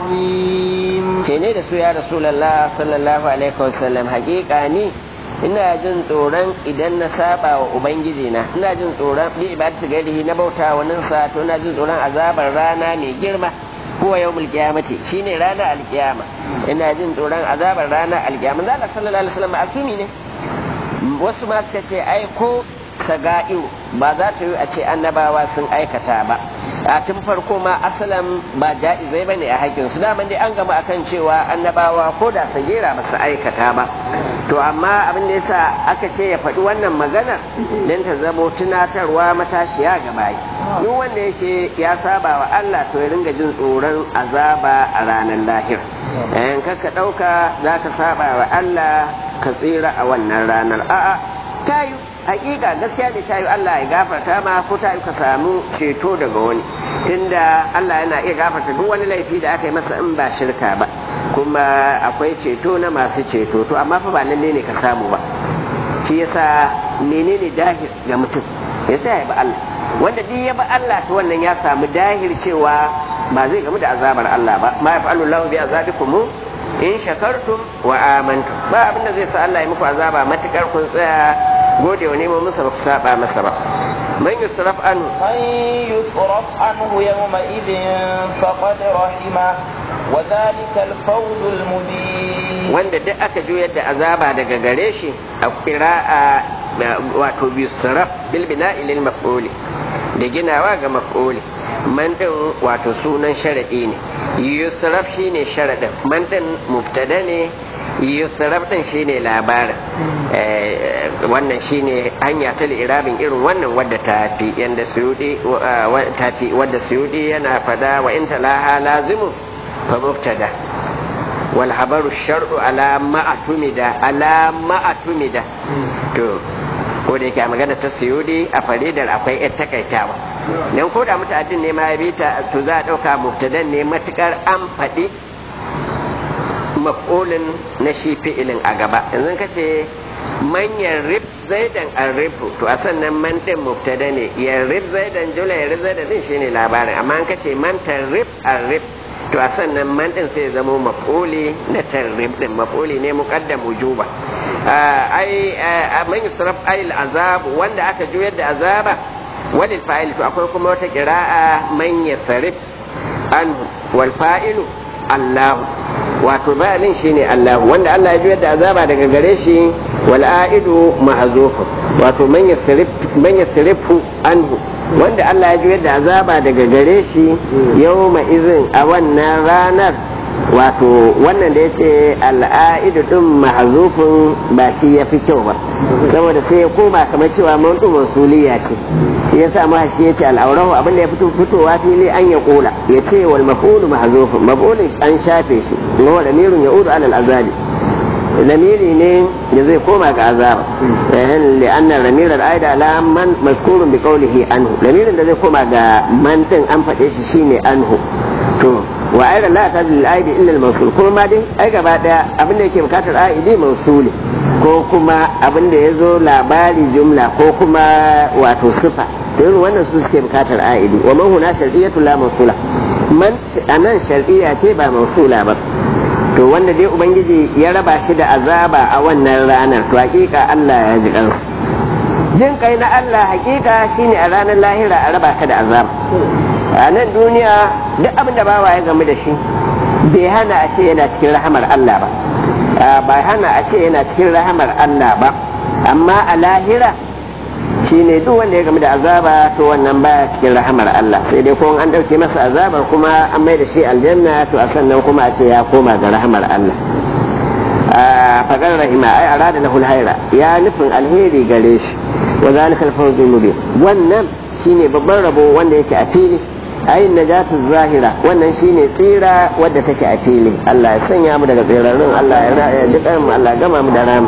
[SPEAKER 2] عظيم
[SPEAKER 1] ce da su ya rasulallah sallallahu alaihi wasallam hakika ni ina jin tsoron idan na saba wa ubangiji na ina jin tsoron bi ibadatu gairihi na bauta wa sa to ina jin tsoron azabar rana mai girma huwa yawmul qiyamati shine ranar alkiyama ina jin tsoron azabar ranar alkiyama zalla sallallahu alaihi wasallam asumi ne wasu ma suka ce ai ko saga'iru ba za ta yi a ce annabawa sun aikata ba a tun farko ma asalan ba ja'izai bane a haƙƙin su daman dai an gama akan cewa annabawa ko da sagira ba su aikata ba to amma abin da yasa aka ce ya faɗi wannan magana don ta zamo tunatarwa matashiya ga bayi duk wanda yake ya saba wa Allah to ya ringa jin tsoron azaba a ranar lahir in ka ɗauka za ka saba wa Allah ka tsira a wannan ranar a'a tayu hakika gaskiya da tayi Allah ya gafarta ma ko tayi ka samu ceto daga wani tunda Allah yana iya gafarta duk wani laifi da aka yi masa in ba shirka ba kuma akwai ceto na masu ceto to amma fa ba lalle ne ka samu ba shi yasa menene dahir ga mutum yasa ya ba Allah wanda duk ya ba Allah to wannan ya samu dahir cewa ba zai gamu da azabar Allah ba ma yaf'alu Allahu bi azabikum in shakartum wa amantum ba abinda zai sa Allah ya muku azaba matukar kun tsaya gode wa neman masa ba ku saba masa ba man yusraf anhu
[SPEAKER 2] man yusraf anhu yawma idin faqad rahima wa dhalika al-fawz al-mubin
[SPEAKER 1] wanda duk aka juyar da azaba daga gare shi a qira'a wato yusraf bil bina'i lil maf'uli da ginawa ga maf'uli man din wato sunan sharadi ne yusraf shine sharadin man din mubtada ne yusraf din shine labarin wannan shine hanya ta irabin irin wannan wadda ta fi yanda suyudi ta fi wadda suyudi yana fada wa in talaha lazimu fa mubtada wal habaru shar'u ala ma'atumida ala ma'atumida to ko da yake a magana ta suyudi a faridar akwai yar takaitawa dan ko da muta'addin ne ma ya bita to za a dauka mubtadan ne matukar an faɗi maf'ulin na shi fi'ilin a gaba yanzu ka ce man yarrib zaidan arrifu to a sannan man din mubtada ne yarrib zaidan jula yarrib zaidan din shine labarin amma an kace man tarrib arrif to a sannan man din sai zama maf'uli na tarrib din maf'uli ne muqaddam wujuba ai man yusraf ay azab wanda aka juyar da azaba walil fa'il to akwai kuma wata qira'a man yasrif an wal fa'ilu Allahu wato bayanin shine Allah wanda Allah ya juyar da azaba daga gare shi wal aidu mahzufu wato man yasrif man yasrifu anhu wanda Allah ya juyar da azaba daga gare shi yawma izin a wannan ranar wato wannan da yace al'aidu din mahzufun ba shi yafi kyau ba saboda sai ya koma kamar cewa mawdu masuliya ce ya sa ma shi yace al'aurahu abin da ya fito fitowa fili an ya kula yace wal maf'ulu mahzufun maf'ulun an shafe shi wa da mirun ya'udu ala al'azabi lamiri ne da zai koma ga azaba li'anna lamir al-aida ala man mazkurun bi qawlihi anhu lamirin da zai koma ga man din an faɗe shi shine anhu to wa aida la ta bil aidi illa al-mawsul kuma ma dai ai gaba daya abin da yake bukatar aidi mawsuli ko kuma abin da yazo labari jumla ko kuma wato sifa to irin wannan su suke bukatar aidi wa man huna shar'iyatu la mawsula man anan shar'iyya ce ba mawsula ba to wanda dai ubangiji ya raba shi da azaba a wannan ranar to hakika Allah ya ji kansu jin kai na Allah hakika shine a ranar lahira a raba ka da azaba a nan duniya duk abin da bawa ya gamu da shi bai hana a ce yana cikin rahamar Allah ba ba hana a ce yana cikin rahamar Allah ba amma a lahira shine duk wanda ya gamu da azaba to wannan baya cikin rahamar Allah sai dai ko an dauke masa azabar kuma an mai da shi aljanna to a sannan kuma a ce ya koma ga rahamar Allah faƙar rahima ai arada lahul haira ya nufin alheri gare shi wa zalika al-fawzul mubin wannan shine babban rabo wanda yake a fili ai najatu zahira wannan shine tsira wadda take a fili Allah ya sanya mu daga tsirarrun Allah ya ya dukan mu Allah gama mu da ram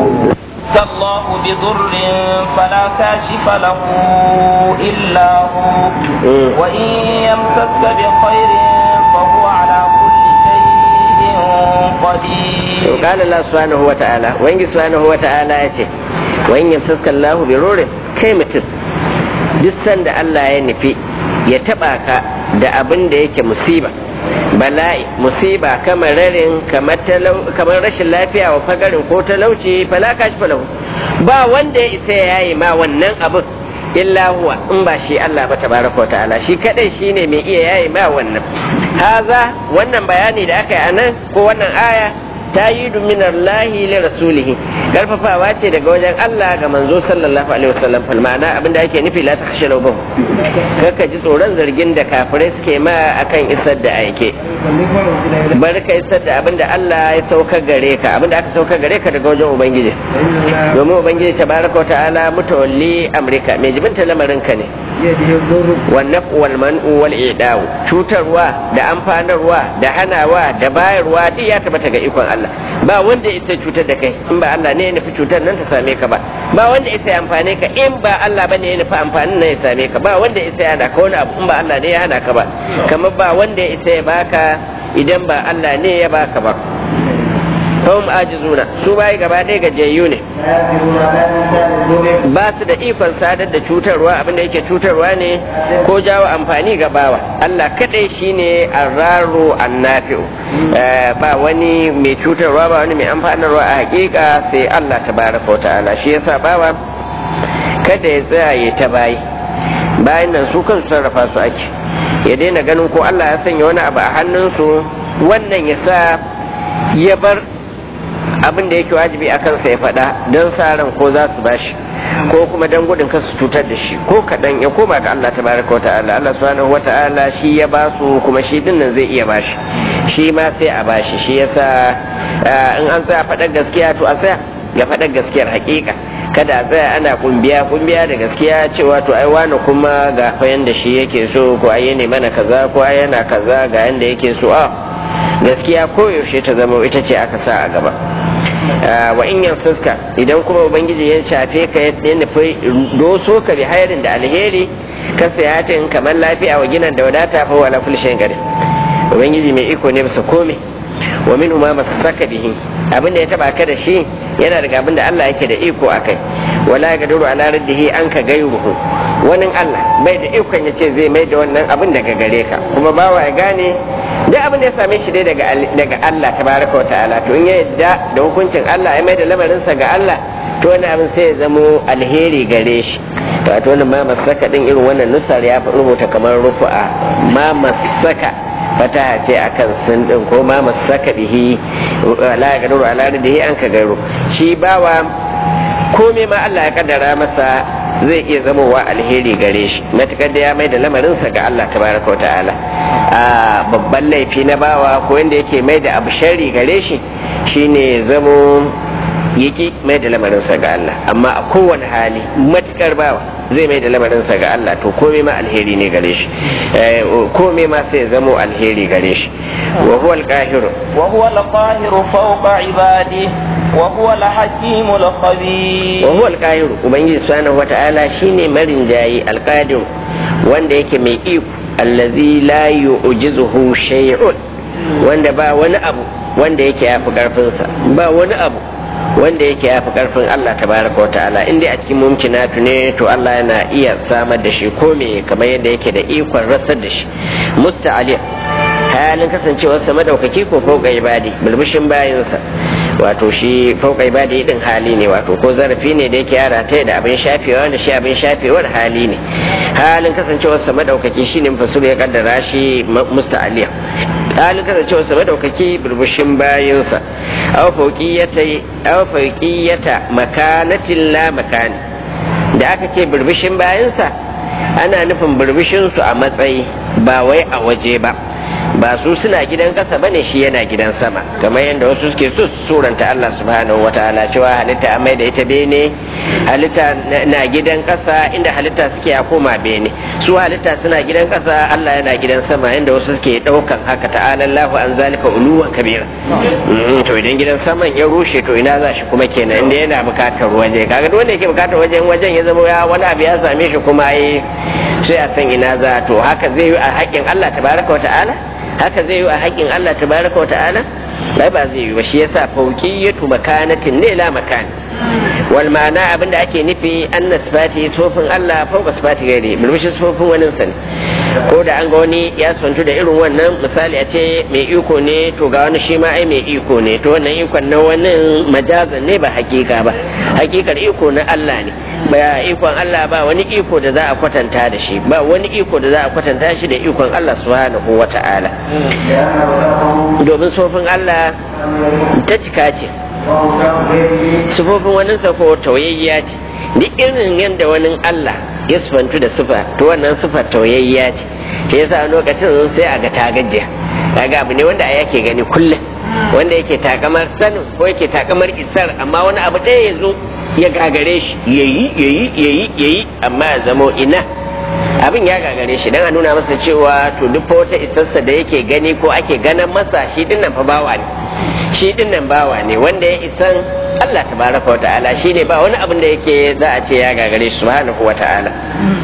[SPEAKER 2] الله بضر فلا كاشف له إلا هو وإن يمسك بخير فهو على كل شيء قدير
[SPEAKER 1] وقال الله سبحانه وتعالى وإن سبحانه وتعالى يتي وإن يمسك الله بضر كيمة duk sanda Allah ya nufi ya taba ka da abin da yake musiba bala'i musiba kamar rarin kamar rashin lafiya wa fagarin ko talauci falaka shi falahu ba wanda ya isa ya yi ma wannan abin illa huwa in ba shi Allah ba tabaraka ta'ala shi kadai shine mai iya yayi ma wannan haza wannan bayani da aka yi anan ko wannan aya tayidu min Allah li rasulih karfafawa ce daga wajen Allah ga manzo sallallahu alaihi wasallam fal ma'ana abinda ake nufi la takhshalu bihim kaka ji tsoron zargin da kafirai suke ma akan isar da aike bar ka isar da abinda Allah ya sauka gare ka abinda aka sauka gare ka daga wajen ubangiji domin ubangiji tabaraka wa ta'ala mutawalli amrika mai jibinta lamarin ka ne wannan wal man'u wal i'da'u cutarwa da amfanarwa da hanawa da bayarwa duk ya tabbata ga ikon Allah ba wanda ita cutar da kai in ba Allah ne ya nufi cutar nan ta same ka ba ba wanda ita ya amfane ka in ba Allah bane ya nufi amfanin nan ya same ka ba wanda ita ya hana ka wani abu in ba Allah ne ya hana ka ba kamar ba wanda ita ya baka idan ba Allah ne ya baka ba hum ajizuna su bai gaba ɗaya gajiyayyu ne ba su da ikon sadar da cutarwa abinda yake cutarwa ne ko jawo amfani ga bawa Allah kadai shine arraru annafi'u ba wani mai cutarwa ba wani mai amfanarwa a hakika sai Allah tabaraka ta'ala shi yasa bawa kada ya tsaya ya ta bayi bayan nan su kan sarrafa su ake ya daina ganin ko Allah ya sanya wani abu a hannunsu wannan ya sa ya bar abin da yake wajibi a kansa ya faɗa don sa ran ko za su bashi ko kuma don gudun kasu cutar da shi ko kaɗan ya koma ga Allah tabaraka wata'ala Allah subhanahu wata'ala shi ya ba su kuma shi din nan zai iya bashi shi ma sai a bashi shi yasa in an tsaya faɗar gaskiya to a tsaya ga faɗar gaskiyar hakika kada a tsaya ana kumbiya kumbiya da gaskiya cewa to ai wani kuma ga fa yanda shi yake so ko ai ne mana kaza ko ai yana kaza ga yanda yake so a gaskiya koyaushe ta zama ita ce aka sa a gaba wa in yan fuska idan kuma ubangiji ya shafe ka ya nufi doso ka bi hairin da alheri ka sayatin kamar lafiya wa ginan da wadata fa wala ful shan gari ubangiji mai iko ne bisa komai wa min ma masaka bihi abinda ya taba ka da shi yana daga abinda Allah yake da iko akai wala gaduru ala raddihi an ka gairuhu wani Allah bai da ikon ya ce zai mai da wannan abin daga gare ka kuma bawa ya gane duk abin da ya same shi dai daga daga Allah tabaraka wa ta'ala to in ya yadda da hukuncin Allah ya mai da lamarinsa ga Allah to wani abin sai ya zamo alheri gare shi to a to ma masaka din irin wannan nusar ya rubuta kamar rufu'a ma masaka fata ce akan sun din ko ma masaka bihi la gaduru ala radihi an ka garo shi bawa komai ma Allah ya kaddara masa zai iya zamowa alheri gare shi matukar da ya mai da lamarinsa ga Allah tabaraka wa ta'ala a babban laifi na bawa ko yanda yake mai da abu shari gare shi shine zamo yaki mai da lamarinsa ga Allah amma a kowane hali matukar bawa zai mai da lamarinsa ga Allah to komai ma alheri ne gare shi komai ma sai zamo alheri gare shi wa huwa al-qahiru
[SPEAKER 2] wa huwa al-qahiru fawqa ibadihi وهو الحكيم الخبير
[SPEAKER 1] وهو القاهر ubangiji subhanahu wata'ala shine marin jayi alqadir wanda yake mai iko allazi la yu'jizuhu shay'un wanda ba wani abu wanda yake yafi karfin sa ba wani abu wanda yake yafi karfin Allah tabaraka wata'ala inda a cikin mumkinatu ne to Allah yana iya samar da shi ko me kamar yadda yake da ikon rasar da shi musta'ali halin kasancewarsa madaukaki ko fauka ibadi bulbushin bayansa wato shi fauka ibadi din hali ne wato ko zarafi ne da yake yara ta da abin shafewa da shi abin shafewar hali ne halin kasancewarsa madaukaki shine fasul ya kaddara shi musta'aliya halin kasancewarsa madaukaki burbushin bayansa aw fauqiyata aw fauqiyata makanatin la makani da aka ce burbushin bayansa ana nufin burbushin su a matsayi ba wai a waje ba ba su suna gidan kasa bane shi yana gidan sama kamar yadda wasu suke so su suranta Allah subhanahu wataala cewa halitta an mai da ita bene halitta na gidan kasa inda halitta suke a koma bene su halitta suna gidan kasa Allah yana gidan sama inda wasu suke daukan haka ta'ala Allahu an zalika uluwan kabira to idan gidan saman ya rushe to ina za shi kuma kenan inda yana bukatar waje kaga duk wanda yake bukatar wajen wajen ya zama ya wani abu ya same shi kuma ai sai a san ina za to haka zai yi a haƙƙin Allah tabaraka wa ta'ala haka zai yi a haƙƙin Allah tabaraka wa ta'ala bai ba zai yi ba shi yasa fauqiyatu makanatin ne la makan wal ma'ana abinda ake nufi anna sifati sofin Allah fauka sifati gairi mulmushi sofin wani sani ko da an ga wani ya santu da irin wannan misali a ce mai iko ne to ga wani shi ma ai mai iko ne to wannan ikon na wani majazan ne ba hakika ba hakikar iko na Allah ne ba ikon Allah ba wani iko da za a kwatanta da shi ba wani iko da za a kwatanta shi da ikon Allah subhanahu wa ta'ala domin sofin Allah ta cika ce sufofin wani safo tauyayya ce duk irin yadda wani Allah ya sufantu da sufa to wannan sufar tauyayya ce ke yasa lokacin sai a ga ta gajiya kaga abu ne wanda yake gani kullum wanda yake takamar sanin ko yake takamar isar amma wani abu ɗaya ya zo ya gagare shi yayi yayi yayi yayi amma ya zamo ina abin ya gagare shi dan a nuna masa cewa to duk wata isarsa da yake gani ko ake ganin masa shi dinnan fa bawa ne shi dinnan bawa ne wanda ya isan Allah tabaraka wa ta'ala shi ne ba wani abin da yake za a ce ya gagare shi subhanahu wa ta'ala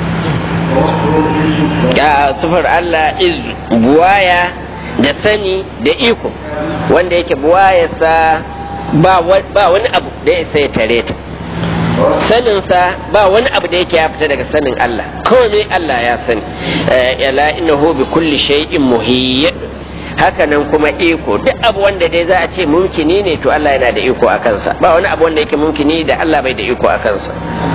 [SPEAKER 1] ya sufar Allah iz buwaya da sani da iko wanda yake buwayarsa ba wani abu da ya sai tare ta saninsa ba wani abu da yake ya fita daga sanin Allah komai Allah ya sani yala innahu bi kulli shay'in muhiyyad haka nan kuma iko duk abu wanda dai za a ce mumkini ne to Allah yana da iko a kansa ba wani abu wanda yake mumkini da Allah bai da iko a kansa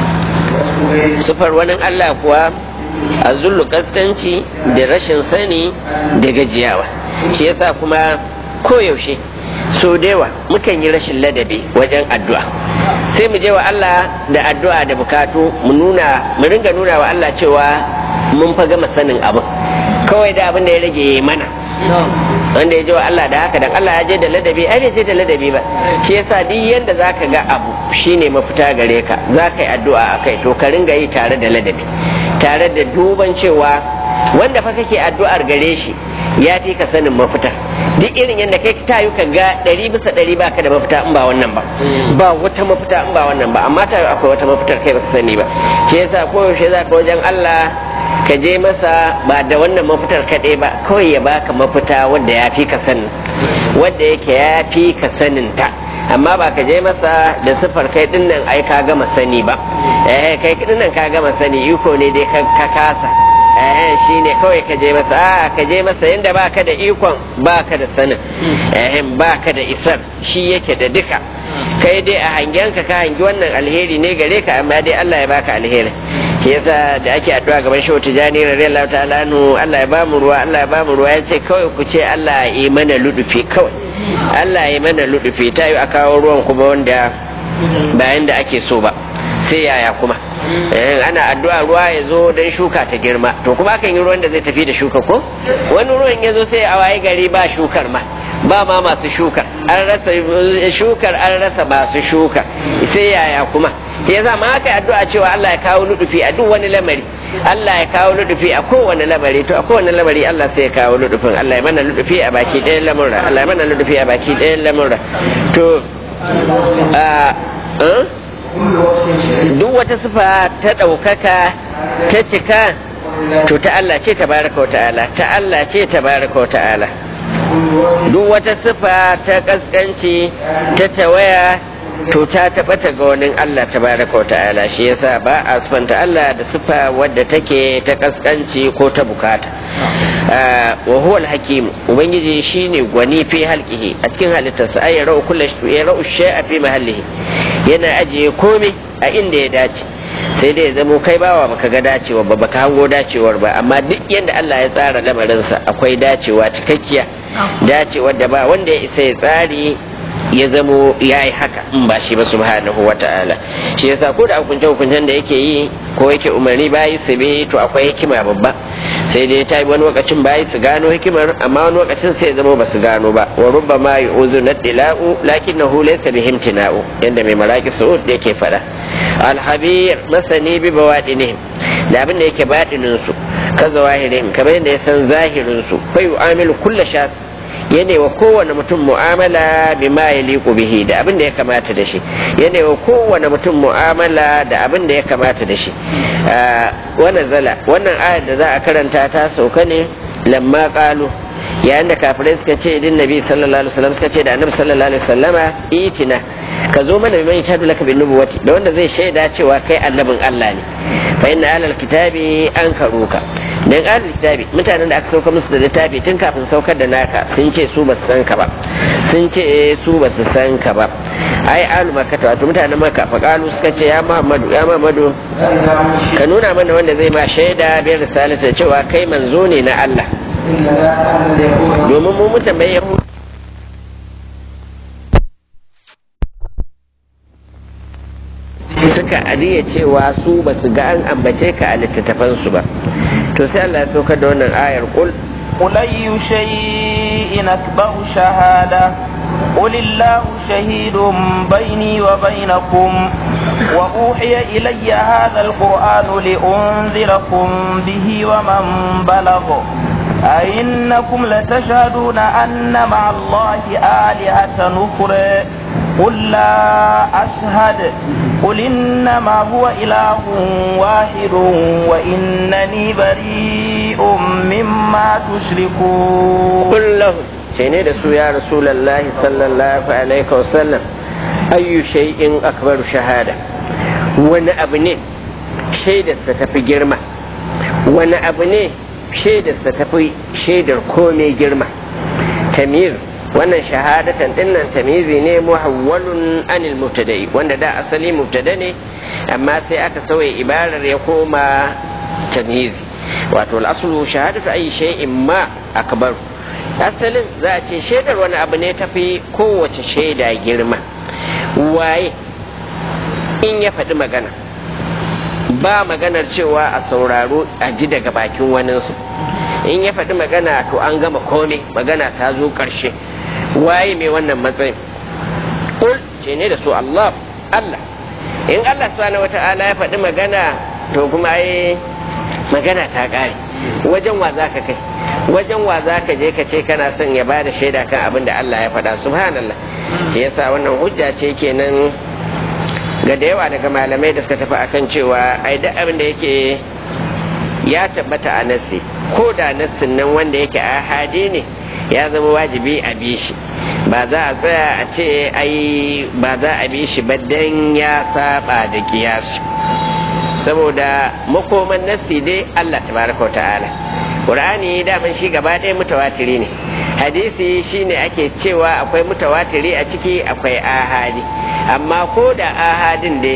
[SPEAKER 1] sufar wani Allah kuwa a zullu kaskanci da rashin sani da gajiyawa shi yasa kuma koyaushe so dewa mukan yi rashin ladabi wajen addu'a sai mu je wa Allah da addu'a da bukatu mu nuna mu ringa nuna wa Allah cewa mun fa gama sanin abin kawai da abin da ya rage mana wanda ya je wa Allah da haka dan Allah ya je da ladabi ai bai je da ladabi ba shi yasa duk yanda zaka ga abu shine mafita gare ka zaka yi addu'a akai to ka ringa yi tare da ladabi tare da duban cewa wanda fa kake addu'ar gare shi ya fi ka sanin mafita duk irin yadda kai ta yi ka ga ɗari bisa ɗari ba ka da mafita in ba wannan ba ba wata mafita in ba wannan ba amma ta akwai wata mafitar kai ba ka sani ba shi yasa koyaushe za ka wajen Allah ka je masa ba da wannan mafitar kaɗai ba kawai ya baka mafita wanda ya fi ka sanin wanda yake ya fi ka sanin ta amma ba ka je masa da sifar kai din nan ai ka gama sani ba eh kai din nan ka gama sani iko ne dai ka kasa eh shi ne kawai ka je masa a ka je masa yadda baka da ikon baka da sanin eh baka da isar shi yake da duka kai dai a hangenka ka hangi wannan alheri ne gare ka amma dai Allah ya baka alheri shi yasa da ake addu'a gaban shehu tijani radiyallahu ta'ala anhu Allah ya bamu ruwa Allah ya bamu ruwa yace kawai ku ce Allah ya yi mana ludufi kawai Allah ya yi mana ludufi ta yi a kawo ruwan kuma wanda bayan da ake so ba sai yaya kuma ana addu'a ruwa ya zo don shuka ta girma to kuma akan yi ruwan da zai tafi da shuka ko wani ruwan ya zo sai a waye gari ba shukar ma ba ma masu shukar an rasa shukar an rasa masu shukar sai yaya kuma ya za ma aka addu'a cewa Allah ya kawo nudufi a duk wani lamari Allah ya kawo nudufi a kowane lamari to a kowane lamari Allah sai ya kawo nudufin Allah ya mana nudufi a baki ɗayan lamurra Allah ya mana nudufi a baki ɗayan lamurra to duk wata sifa ta ɗaukaka ta cika to ta Allah ce tabaraka wa ta'ala ta Allah ce tabaraka wa ta'ala duk wata sifa ta kaskanci ta tawaya to ta tabbata ga wani Allah tabaraka wa ta'ala shi yasa ba a sifanta Allah da sifa wadda take ta kaskanci ko ta bukata wa huwa al-hakim ubangiji shine gwani fi halqihi a cikin halittarsa ay yarau kullu yarau shay'a fi mahallihi yana ajiye komai a inda ya dace sai dai ya zamo kai bawa baka ga dacewa ba baka hango dacewar ba amma duk yadda Allah ya tsara lamarinsa akwai dacewa cikakkiya dacewar da ba wanda ya isa ya tsari ya zamo ya yi haka in ba shi ba subhanahu wa ta'ala shi yasa ko da hukunce hukuncen da yake yi ko yake umarni bayi su bi to akwai hikima babba sai dai ta yi wani lokacin bayi su gano hikimar amma wani lokacin sai zama ba su gano ba wa rubba ma yu'uzu nadila'u lakinnahu laysa bihim tina'u yanda mai maraki su'ud yake fada alhabir masani bi bawadinihim da abin da yake batinin su ka zawahirihim kamar yadda ya san zahirin su fa yu'amilu kullu shas yana wa kowane mutum mu'amala bi ma ya liku bihi da abin da ya kamata da shi yana wa kowane mutum mu'amala da abin da ya kamata da shi wannan zala wannan ayar da za a karanta ta sauka ne lamma qalu yayin da kafirai suka ce din nabi sallallahu alaihi wasallam suka ce da annabi sallallahu alaihi wasallama itina ka zo mana mai shahadu laka bin nubuwati da wanda zai shaida cewa kai annabin Allah ne fa inna alal kitabi an karuka dan alal kitabi mutanen da aka sauka musu da littafi tun kafin saukar da naka sun ce su ba su san ka ba sun ce su ba su san ka ba ai alu makka wato mutanen makka fa kalu suka ce ya muhammadu ya muhammadu ka nuna mana wanda zai ma shaida bi risalata cewa kai manzo ne na Allah domin mu mutan bayan suka adiya cewa su ba su ga an ambace ka a littattafansu ba to sai Allah ya saukar da wannan ayar kul
[SPEAKER 2] قل أي شيء أكبر شهادة قل الله شهيد بيني وبينكم وأوحي إلي هذا القرآن لأنذركم به ومن بلغ أئنكم لتشهدون أن مع الله آلهة أخرى قل لا أشهد قل إنما هو إله واحد وإنني بريء مما تشركون
[SPEAKER 1] قل له شيني رسول يا رسول الله صلى الله عليه وسلم أي شيء أكبر شهادة وانا أبني شيدة ستفي جرمة وانا أبني شيدة ستفي شيدة كومي جرمة تمييز wannan shahadatan dinnan tamizi ne muhawwalun anil mubtada'i wanda da asali mubtada ne amma sai aka sauya ibarar ya koma tamizi wato al'asulu shahadatu ayi shay'in ma akbar asalin za a ce shaidar wani abu ne tafi kowace shaida girma waye in ya faɗi magana ba maganar cewa a sauraro a ji daga bakin waninsu in ya faɗi magana to an gama komai magana ta zo ƙarshe waye mai wannan matsayin kul ce ne da su Allah Allah in Allah subhanahu wata'ala ya faɗi magana to kuma ai magana ta ƙare wajen wa za ka kai wajen wa za ka je ka ce kana son ya bada shaida kan abin da Allah ya faɗa subhanallah shi yasa wannan hujja ce kenan ga da yawa daga malamai da suka tafi akan cewa ai duk abin da yake ya tabbata a nassi ko da nassin nan wanda yake ahadi ne ya zama wajibi a bi shi ba za a tsaya a ce ai ba za a bi shi ba dan ya saba da kiyasi saboda makoman nassi dai Allah tabaraka ta'ala Qur'ani daman shi gaba ɗaya mutawatiri ne hadisi shine ake cewa akwai mutawatiri a ciki akwai ahadi amma ko da ahadin dai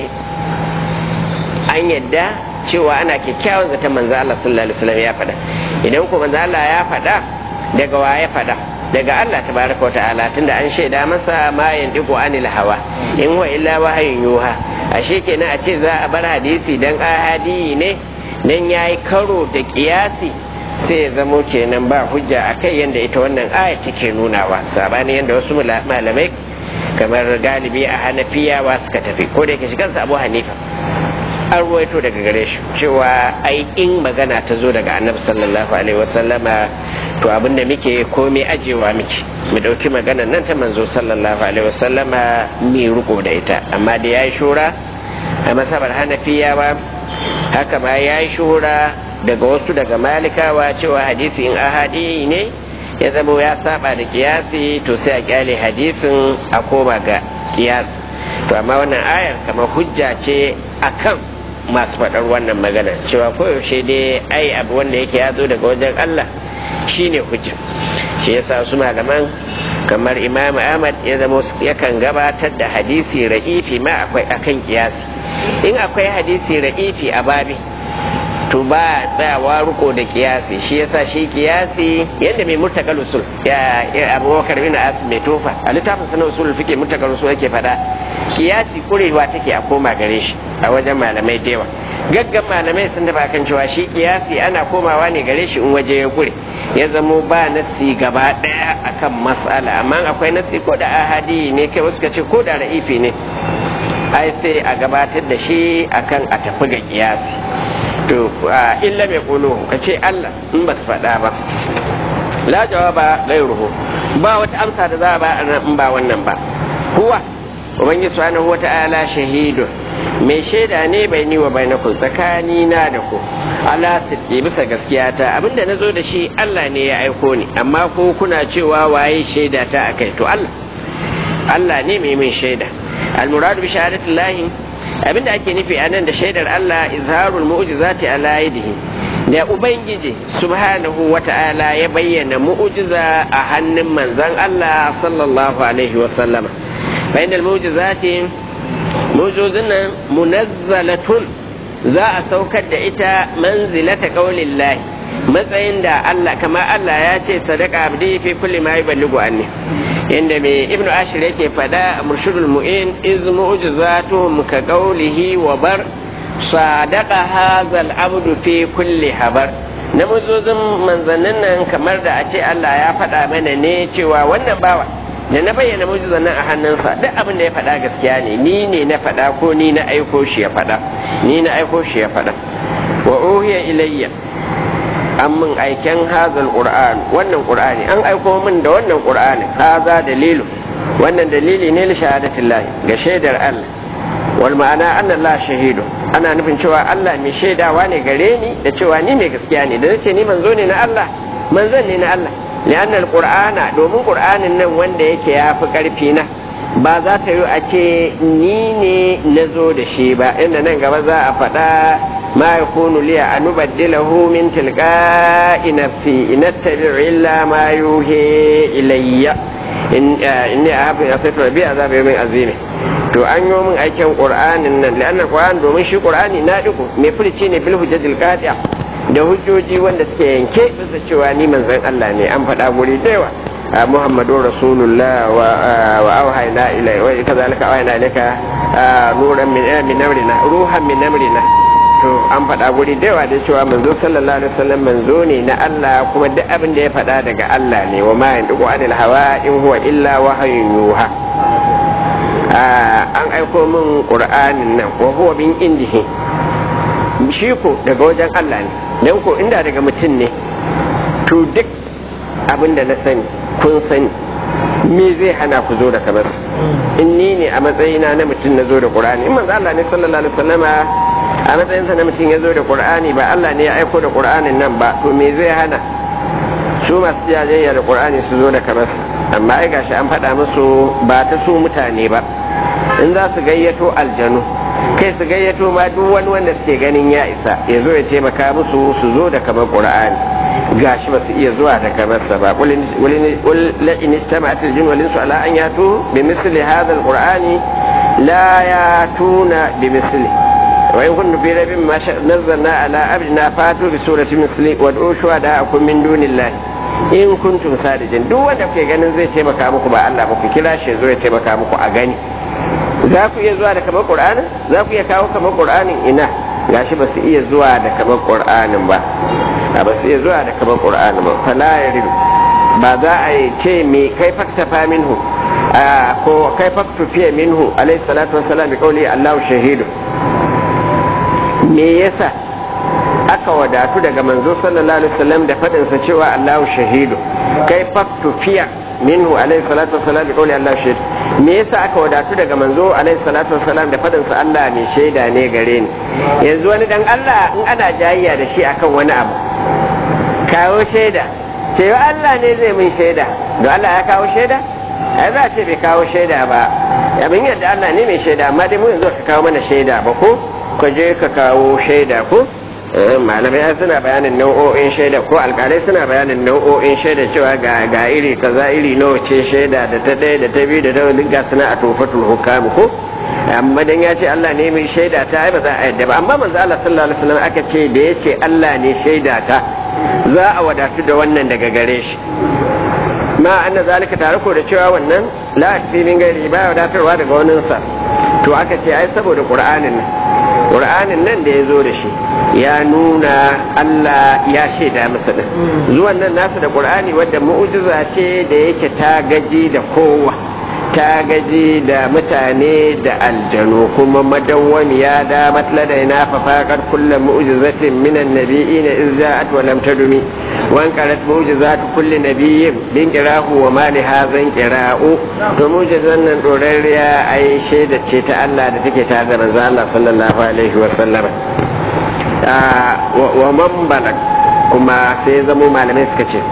[SPEAKER 1] an yadda cewa ana kyakkyawan zaton manzo Allah sallallahu alaihi wasallam ya faɗa idan ko manzo Allah ya faɗa daga wa ya faɗa daga Allah tabaraka wa ta'ala tunda an shaida masa ma yandiqu anil hawa in wa illa wahayin yuha ashe kenan a ce za a bar hadisi dan ahadi ne dan yayi karo da kiyasi sai ya zamo kenan ba hujja akai yanda ita wannan aya take nunawa sabani yanda wasu malamai kamar galibi a hanafiyawa suka tafi ko da yake shigansa abu hanifa an ruwaito daga gare shi cewa ai in magana ta zo daga annabi sallallahu alaihi wasallama to abinda muke komai ajewa muke mu dauki magana nan ta manzo sallallahu alaihi wasallama mi riko da ita amma da yayi shura a masabar hanafiyawa haka ma yayi shura daga wasu daga malikawa cewa hadisi in ahadi ne ya zama ya saba da kiyasi to sai a kyale hadisin a koma ga kiyasi to amma wannan ayar kamar hujja ce akan masu faɗar wannan magana cewa koyaushe dai ai abu wanda yake ya zo daga wajen Allah shine hujja shi yasa su malaman kamar imam ahmad ya zama yakan gabatar da hadisi ra'ifi ma akwai akan kiyasi in akwai hadisi ra'ifi a babi to ba tsayawa ruko da kiyasi shi yasa shi kiyasi yadda mai murtakal usul ya abubakar bin as mai tofa a littafin sanar usul fike murtakal usul yake fada kiyasi kurewa take a koma gare shi a wajen malamai da yawa gaggan malamai sun dafa kan cewa shi kiyasi ana komawa ne gare shi in waje ya kure ya zamo ba nasi gaba daya akan mas'ala amma akwai nasi ko da ahadi ne kai wasu ka ce ko da ra'ifi ne ai sai a gabatar da shi akan a tafi ga kiyasi to illa mai kulu ka ce Allah in ba su faɗa ba la jawaba gairuhu ba wata amsa da za a ba in ba wannan ba huwa ubangiji subhanahu wata'ala shahidu mai shaida ne bai ni wa bainakum tsakani na da ku ala siddi bisa gaskiya ta abinda na zo da shi Allah ne ya aiko ni amma ko kuna cewa waye shaida ta akai to Allah Allah ne mai min shaida al-muradu bi shahadatillahi abinda ake nufi a nan da shaidar Allah izharul mu'jizati ala yadihi da ubangiji subhanahu wata'ala ya bayyana mu'jiza a hannun manzon Allah sallallahu alaihi wa sallama bainal mu'jizati mu'jizun nan munazzalatun za a saukar da ita manzilata qaulillahi matsayin da Allah kama Allah ya ce sadaka abdi fi kulli ma yuballighu anni inda mai ibnu ashir yake fada murshidul mu'in iz mu'jizatuhum ka qawlihi wa bar sadaqa hadha abdu fi kulli habar na muzuzin manzannin nan kamar da a ce Allah ya faɗa mana ne cewa wannan bawa da na bayyana mujizan nan a hannunsa duk abin da ya faɗa gaskiya ne ni ne na faɗa ko ni na aiko shi ya faɗa ni na aiko shi ya faɗa wa uhiya ilayya an min aiken hazal qur'an wannan qur'ani an aiko min da wannan qur'ani haza dalilu wannan dalili ne li shahadatillahi ga shaidar Allah wal ma'ana anna Allah shahidu ana nufin cewa Allah mai shaidawa ne gare ni da cewa ni mai gaskiya ne da nace ni manzo ne na Allah manzon ne na Allah li'anna al-qur'ana domin qur'anin nan wanda yake yafi karfi na ba za ta yi a ce ni ne na zo da shi ba inda nan gaba za a faɗa ma ya kunu liya a nubaddilahu min tilqa'i nafsi in attabi'u illa ma yuhi ilayya in inni ahabu asaitu rabbi azab yawmin azim to an yi min aikin qur'anin nan li'anna qur'an domin shi qur'ani na diku mai furici ne bil hujjatil qati'a da hujjoji wanda suke yanke bisa cewa ni manzon Allah ne an faɗa guri da yawa محمد رسول الله وأوحينا إليه وكذلك أوحينا إليك نورا من من أمرنا روحا من أمرنا to an faɗa guri da yawa da cewa manzo sallallahu alaihi wasallam manzo ne na Allah kuma duk abin da ya faɗa daga Allah ne wa ma yanduqu anil hawa in huwa illa wahyun yuha an aiko min qur'anin nan wa huwa min indihi shi ko daga wajen Allah ne dan ko inda daga mutum ne to duk abin da na sani kun sani me zai hana ku zo da kamar in ni ne a matsayina na mutum na zo da qur'ani in manzo Allah ne sallallahu alaihi wasallama a matsayinsa na mutum ya zo da qur'ani ba Allah ne ya aiko da qur'anin nan ba to me zai hana su masu jajayya da qur'ani su zo da kamar amma ai gashi an faɗa musu ba ta su mutane ba in za su gayyato aljanu kai su gayyato ma duk wani wanda suke ganin ya isa ya zo ya taimaka musu su zo da kamar qur'ani gashi ba su iya zuwa da kamar sa ba qul la in istama'at al-jinn wal insu ala an yatu bi misli hadha al-qur'ani la yatuna bi misli wa in kuntum fi raybin ma nazzalna ala abdina fatu bi surati misli wa du'u shuhada'akum min dunillahi in kuntum sadiqin duk wanda kuke ganin zai taimaka muku ba Allah ba ku kira shi zo ya taimaka muku a gani za ku iya zuwa da kamar qur'anin za ku iya kawo kamar qur'anin ina gashi ba su iya zuwa da kamar qur'anin ba a ba su iya zuwa da kamar qur'anin ba fala yaridu ba za a yi ce me kai faktafa minhu ko kai faktufiya minhu alayhi salatu wassalam bi qawli Allahu shahidu me yasa aka wadatu daga manzo sallallahu alaihi wasallam da faɗinsa cewa Allahu shahidu kai faktu fiya minhu alaihi salatu wasalam bi qawli Allah shahid me yasa aka wadatu daga manzo alaihi salatu wasalam da faɗinsa Allah mai shaida ne gare ni yanzu wani dan Allah in ana jayayya da shi akan wani abu kawo shaida cewa Allah ne zai min shaida don Allah ya kawo shaida ai za a ce bai kawo shaida ba abin yadda Allah ne mai shaida amma dai mu yanzu ka kawo mana shaida ba ko ka je ka kawo shaida ko malamai suna bayanin nau'o'in shaida ko alkalai suna bayanin nau'o'in shaida cewa ga ga iri kaza iri nawa ce shaida da ta ɗaya da ta biyu da ta duk ga suna a tofatul hukam ko amma dan ya ce Allah ne mai shaida ta ai ba za a yadda ba amma manzo Allah sallallahu alaihi wasallam aka ce da ya ce Allah ne shaida ta za a wadatu da wannan daga gare shi ma anna zalika tare ko da cewa wannan la fi min gairi ba wadatarwa daga wannan sa to aka ce ai saboda qur'anin nan qur'anin nan da ya zo da shi ya nuna Allah ya shaida masa din zuwan nan nasu da qur'ani wadda mu'jiza ce da yake ta gaji da kowa ta gaji da mutane da aljanu kuma madawwamiya da matladaina fa faqad kullu mu'jizatin min an-nabiyina iz ja'at wa lam tadumi wa anqarat mu'jizat kulli nabiyyin bin qirahu wa ma li hadhan qira'u to mu'jizan nan dorariya ai shaida ce ta Allah da take ta da manzo Allah sallallahu alaihi wa sallam wa man balag kuma sai zamo malamai suka ce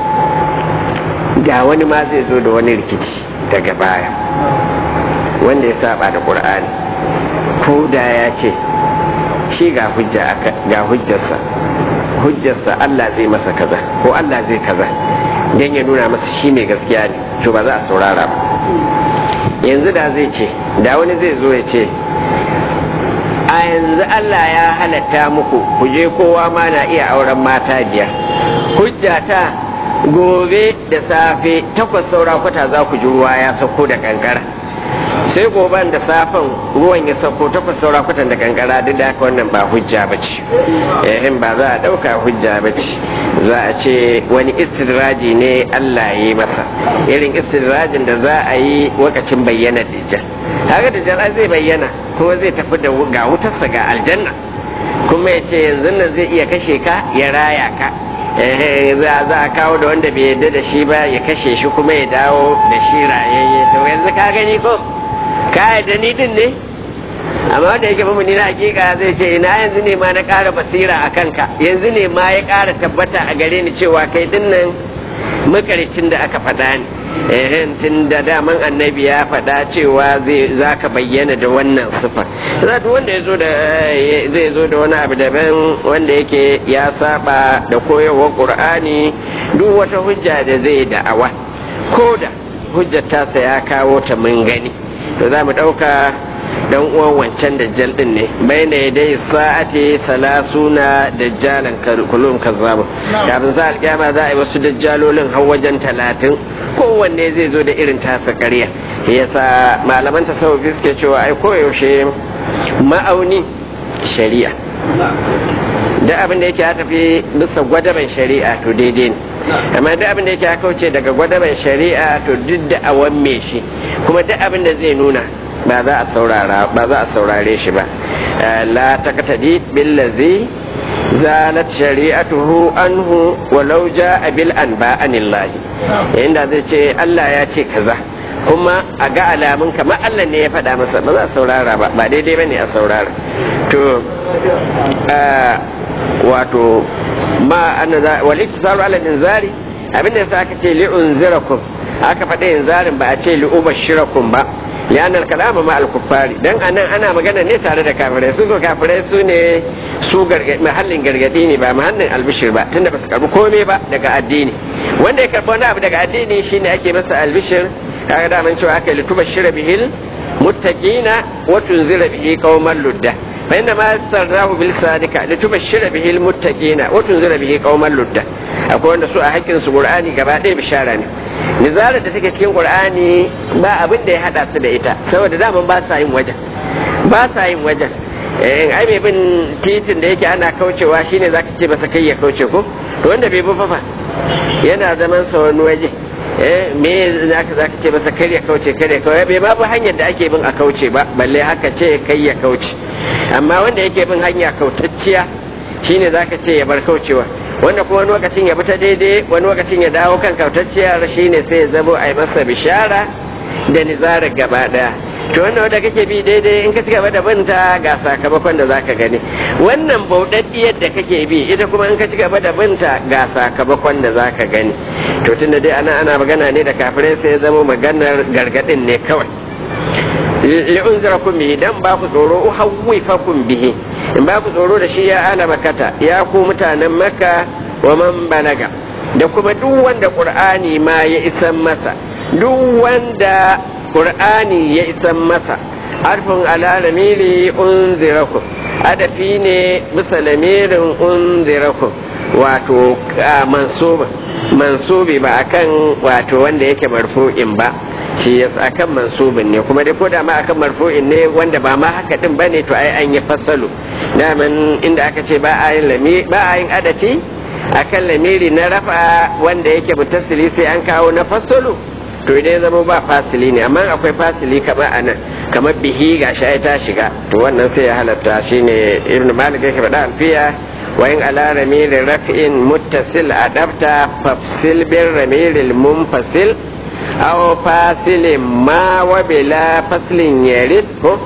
[SPEAKER 1] da wani ma zai zo da wani rikici daga baya wanda ya saba da qur'ani ko da ya ce shi ga hujja ga hujjarsa hujjarsa Allah zai masa kaza ko Allah zai kaza dan ya nuna masa shi ne gaskiya ne to ba za a saurara ba yanzu da zai ce da wani zai zo ya ce a yanzu Allah ya halatta muku ku je kowa ma na iya auren mata biyar hujjata gobe da safe takwas saura kwata za ku ji ruwa ya sauko da kankara sai goban da safen ruwan ya sauko takwas saura kwatan da kankara duk da haka wannan ba hujja ba ce yayin ba za a ɗauka hujja ba ce za a ce wani istidraji ne Allah ya yi masa irin istidrajin da za a yi wakacin bayyana dajjal haka dajjal zai bayyana kuma zai tafi da ga wutarsa ga aljanna kuma ya ce yanzu nan zai iya kashe ka ya raya ka za a kawo da wanda bai yarda da shi ba ya kashe shi kuma ya dawo da shi rayayye to yanzu ka gani ko ka yarda ni din ne amma wanda yake mamuni na hakika zai ce ina yanzu ne ma na ƙara basira a kanka yanzu ne ma ya ƙara tabbata a gare ni cewa kai din nan makaricin da aka faɗa ne ehen tun da daman annabi ya faɗa cewa za ka bayyana da wannan sifa za wanda ya zo da zai zo da wani abu daban wanda yake ya saba da koyarwar qur'ani duk wata hujja da zai da'awa ko da hujjar tasa ya kawo ta mun gani to za mu ɗauka dan uwan wancan dajjal din ne baina yadai sa'ati salasuna dajjalan kulum kazzabu kafin za alkiyama za a yi wasu dajjalolin har wajen talatin kowanne zai zo da irin tasa ƙarya yasa malaman tasawufi suke cewa ai koyaushe ma'auni shari'a da abin da yake ya tafi bisa gwadaban shari'a to daidai ne amma duk abin da yake ya kauce daga gwadaban shari'a to duk da awan me shi kuma duk abin da zai nuna ba za a saurara ba za a saurare shi ba la taqtadi billazi zalat shari'atuhu anhu walau jaa bil anba anillahi inda zai ce Allah ya ce kaza kuma a ga alamun kamar Allah ne ya faɗa masa ba za a saurara ba ba daidai bane a saurara to wato ma anna wal iktisaru ala inzari abinda yasa aka ce li unzirakum aka faɗa inzarin ba a ce li ubashirakum ba lian al kalama ma al kuffari dan anan ana magana ne tare da kafirai su ko kafirai su ne su mahallin gargadi ne ba mahallin albishir ba tunda ba su karbi komai ba daga addini wanda ya karbi wani abu daga addini shine ake masa albishir kaga da man cewa aka yi litubashira bihil muttaqina wa tunzira bihi qauman ludda فإنما سرناه بلسانك لتبشر به المتقين وتنذر به قوما لدا akwai wanda su a hakkin su qur'ani gaba ɗaya bishara ne nizarar da take cikin qur'ani ba abin da ya hada su da ita saboda daman ba sa yin wajen ba sa yin wajen eh ai mai bin titin da yake ana kaucewa shine zaka ce masa kai ya kauce ko to wanda bai bi fa yana zaman sa wani waje me za ka ce masa kar ya kauce kar ya kauce bai ma bi hanyar da ake bin a kauce ba balle haka ce kai ya kauce amma wanda yake bin hanya kautacciya shine za ka ce ya bar kaucewa wanda kuma wani lokacin ya bi ta daidai wani lokacin ya dawo kan kautacciyar shine sai ya zamo a yi masa bishara da nizarar gaba daya to wannan wanda kake bi daidai in ka ci gaba da binta ga sakamakon da zaka gani wannan bauɗaɗɗiyar da kake bi ita kuma in ka ci gaba da binta ga sakamakon da zaka gani to tunda dai ana ana magana ne da kafirai sai ya zama maganar gargadin ne kawai li'unzirakum bihi dan ba ku tsoro uhawwifakum bihi in ba ku tsoro da shi ya ala makata ya ku mutanen makka wa man balaga da kuma duk wanda qur'ani ma ya isan masa duk wanda qur'ani ya isan masa harfin ala lamiri unzirakum adafi ne bisa lamirin unzirakum wato mansuba mansubi ba akan wato wanda yake marfu'in ba shi ya akan mansubin ne kuma dai ko da ma akan marfu'in ne wanda ba ma haka din bane to ai an yi fasalu daman inda aka ce ba a yin lami ba a yin adafi akan lamiri na rafa wanda yake mutasili sai an kawo na fasalu to idan ya zama ba fasili ne amma akwai fasili kamar anan kamar bihi ga shi ta shiga to wannan sai ya halatta shine ibn malik yake faɗa alfiya wa in ala ramirin raf'in muttasil adabta fafsil bin ramirin munfasil aw fasilin ma wa bila faslin yarid ko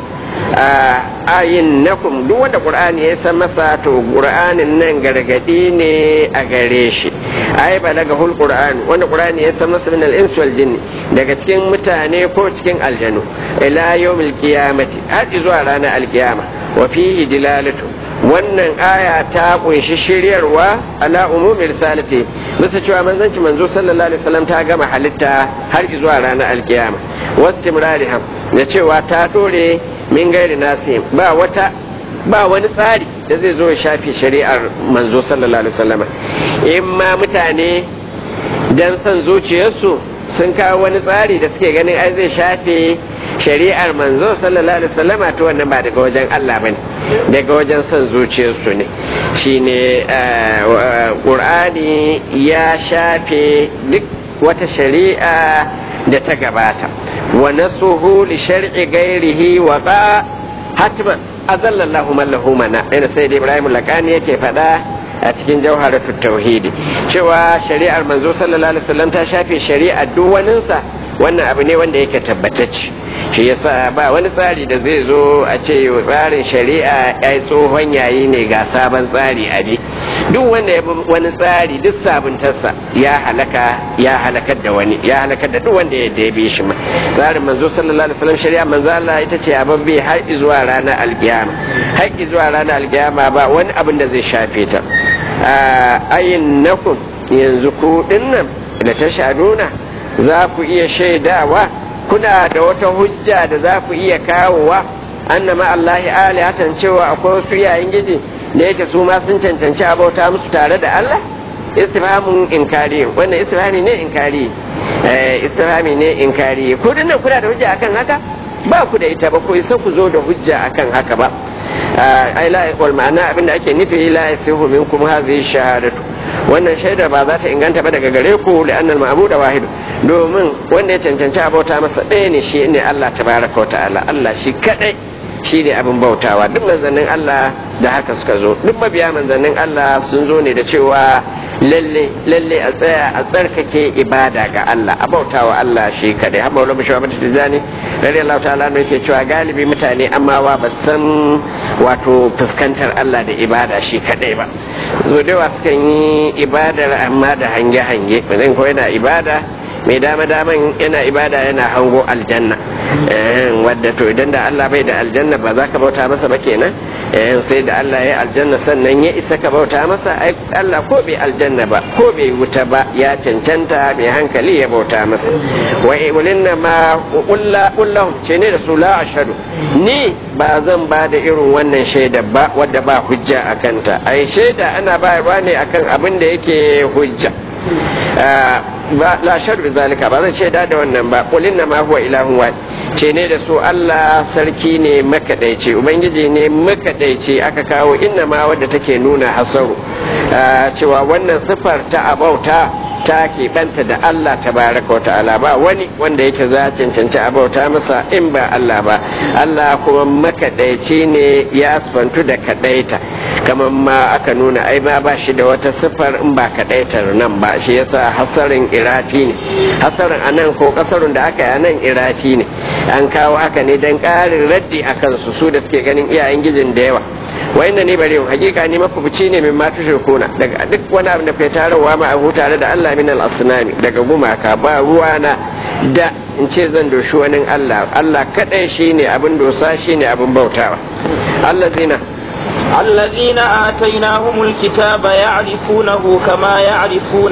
[SPEAKER 1] ayin nakum duk wanda qur'ani ya san masa to qur'anin nan gargadi ne a gare shi ai balaga hul qur'an wanda qur'ani ya san masa min al ins wal jinn daga cikin mutane ko cikin aljanu ila yawmil qiyamati har zuwa ranar alkiyama wa fihi dilalatu wannan aya ta kunshi shiryarwa ala umumi risalati bisa cewa manzanci manzo sallallahu alaihi wasallam ta gama halitta har zuwa ranar alkiyama wastimrariham da cewa ta dore min gairi nasi ba wata ba wani tsari da zai zo ya shafi shari'ar manzo sallallahu alaihi wasallam in ma mutane dan son zuciyarsu sun kawo wani tsari da suke ganin ai zai shafe shari'ar manzo sallallahu alaihi wasallam to wannan ba daga wajen Allah bane daga wajen son zuciyarsu ne shine qur'ani ya shafe duk wata shari'a da ta gabata wa nasuhu li shar'i ghairihi wa ba hatman azallallahu man lahu mana ina sai Ibrahim Lakani yake faɗa a cikin jawharatu tauhidi cewa shari'ar manzo sallallahu alaihi wasallam ta shafe shari'ar duk waninsa wannan abu ne wanda yake tabbatacce shi yasa ba wani tsari da zai zo a ce tsarin shari'a ya yi tsohon yayi ne ga sabon tsari a bi duk wanda ya wani tsari duk sabuntarsa ya halaka ya halakar da wani ya halakar da duk wanda ya dabe shi ma tsarin manzo sallallahu alaihi wasallam shari'a manzo Allah ita ce ababbe har zuwa ranar alkiyama har zuwa ranar alkiyama ba wani abin da zai shafe ta ayin nakum yanzu ku dinnan da ta shaduna za ku iya shaidawa kuna da wata hujja da za ku iya kawowa annama Allahi alihatan cewa akwai wasu yayin gidi da yake su ma sun cancanci abauta musu tare da Allah istifhamun inkari wannan istifhami ne inkari eh istifhami ne inkari ku dinnan kuna da hujja akan haka ba ku da ita ba ku isa ku zo da hujja akan haka ba ai la wal ma'ana abinda ake nufi la yasihu minkum hadhihi shahadatu wannan shaida ba za ta inganta ba daga gare ku da annal ma'budu wahid domin wanda ya cancanci abauta masa ɗaya ne shi ne Allah tabaraka wa ta'ala Allah shi kadai shi ne abin bautawa duk manzannin Allah da haka suka zo duk mabiya manzannin Allah sun zo ne da cewa lalle lalle a tsaya a tsarkake ibada ga Allah a bautawa Allah shi kadai har maulama shi mata tijani radi Allah ta'ala ne yake cewa galibi mutane amma wa ba san wato fuskantar Allah da ibada shi kadai ba zo da wasu kan yi ibadar amma da hange hange mutum ko yana ibada mai dama daman yana ibada yana hango aljanna wadda to idan da Allah bai da aljanna ba za ka bauta masa ba kenan sai da Allah ya aljanna sannan ya isa ka bauta masa ai Allah ko bai aljanna ba ko bai wuta ba ya cancanta mai hankali ya bauta masa wa ibulinna ma kullahum ce ne da su la ashhadu ni ba zan ba da irin wannan shaida ba wadda ba hujja a kanta ai shaida ana bayarwa ne akan abin da yake hujja la shar bi zalika ba zan shaida da wannan ba qul inna ma huwa ilahun wahid ce ne da su Allah sarki ne makadaici ubangiji ne makadaici aka kawo inna ma wadda take nuna hasaru cewa wannan sifar ta abauta ta keɓanta da Allah tabaraka wa ta'ala ba wani wanda yake za cancanci a bauta masa in ba Allah ba Allah kuma makaɗaici ne ya asfantu da kaɗaita kamar ma aka nuna ai ma ba shi da wata siffar in ba kaɗaitar nan ba shi yasa hasarin irafi ne hasarin a nan ko kasarun da aka yi a nan irafi ne an kawo haka ne don ƙarin raddi a kansu su da suke ganin iyayen gijin da yawa wayanna ne bare hakika ne mafubuci ne min matu shirkuna daga duk wani abu da kai tarawa ma abu tare da Allah min al asnami daga gumaka ba ruwa na da in ce zan doshi wani Allah Allah kadai shine abin dosa shine abin bautawa Allah zina
[SPEAKER 2] الذين آتيناهم الكتاب يعرفونه كما يعرفون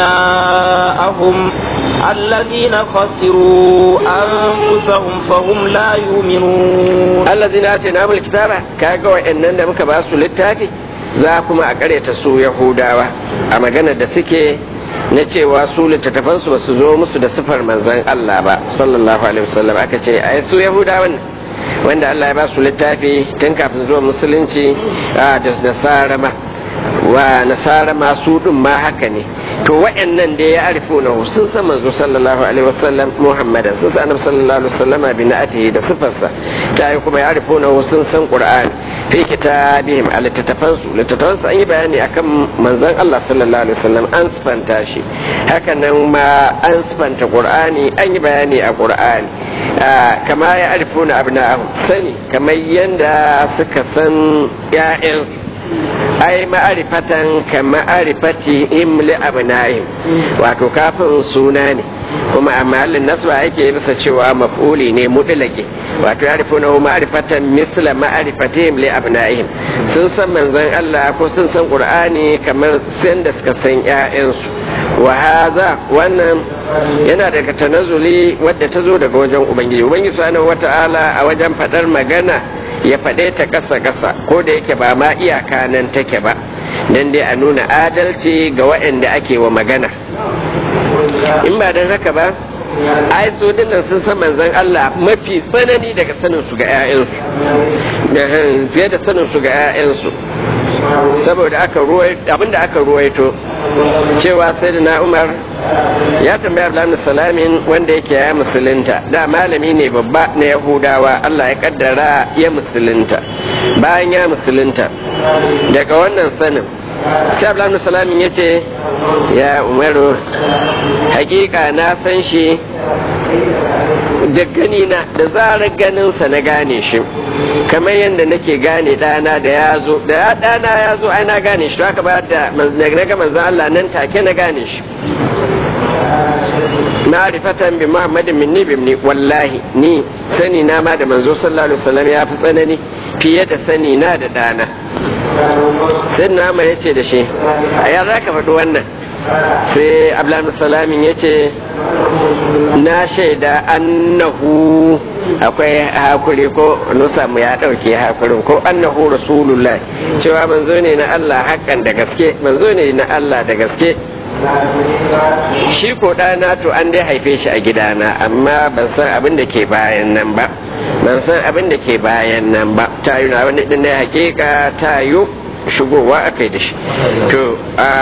[SPEAKER 2] أبناءهم الذين خسروا أنفسهم فهم لا يؤمنون
[SPEAKER 1] الذين آتيناهم الكتاب كاغوا إننا مكباسوا للتاكي za kuma a karyata su yahudawa a maganar da suke na cewa su littattafansu ba su zo musu da sifar manzan Allah ba sallallahu alaihi wasallam aka ce ai su yahudawan wanda Allah ya ba su littafi tun kafin zuwa musulunci da nasara ma wa nasara ma su din ma haka ne to wa'annan da ya arifu na sun san manzo sallallahu alaihi wasallam muhammadan sun san annabi sallallahu alaihi wasallam bi na'atihi da sifarsa ta yi kuma ya arifu na sun san qur'ani fi kitabihim a littattafan su littattafan su an yi bayani akan manzon Allah sallallahu alaihi wasallam an sifanta shi haka nan ma an sifanta qur'ani an yi bayani a qur'ani kama ya arifu na abna'ahum sani kamar yanda suka san ya'yansu ai ma'arifatan ka ma'arifati imli abna'im wato kafin suna ne kuma a mahallin nasba yake bisa cewa maf'uli ne mutlaqi wato ya rifuna ma'arifatan misla ma'arifatihim li abna'ihim sun san manzon Allah ko sun san Qur'ani kamar san da suka san ƴaƴansu wa hadha wannan yana daga tanazzuli wadda ta zo daga wajen ubangiji ubangiji subhanahu wata'ala a wajen fadar magana ya faɗe ta ƙasa-ƙasa ko da yake ba ma iyaka nan take ba don dai a nuna adalci ga waɗanda ake wa magana in ba don haka ba ai su dinnan sun san manzon Allah mafi tsanani daga sanin su ga 'ya'yansu fiye da sanin su ga 'ya'yansu saboda aka abinda aka ruwaito cewa sai da umar ya tambaya Abdullahi salamin wanda yake ya musulunta da malami ne babba na yahudawa Allah ya kaddara ya musulunta bayan ya musulunta daga wannan sanin sai Abdullahi salamin ya ce ya umaru hakika na san shi da gani na da zarar ganinsa na gane shi kamar yadda nake gane ɗana da ya zo da ɗana ya zo ai na gane shi to haka ba da na ga manzon Allah nan take na gane shi ma'rifatan bi muhammadin minni bimni wallahi ni sani na ma da manzo sallallahu alaihi wasallam ya fi tsanani fiye da sani na da ɗana sai na ya ce da shi a ya za ka faɗi wannan sai abdullahi salamin ya ce na shaida annahu akwai hakuri ko nusa mu ya ɗauke hakurin ko annahu rasulullah cewa manzo ne na Allah hakan da gaske manzo ne na Allah da gaske shi ko ɗana to an dai haife shi a gidana amma ban san abin da ke bayan nan ba ban san abin da ke bayan nan ba ta yi na wani ɗin hakika ta yi shigowa a kai da shi to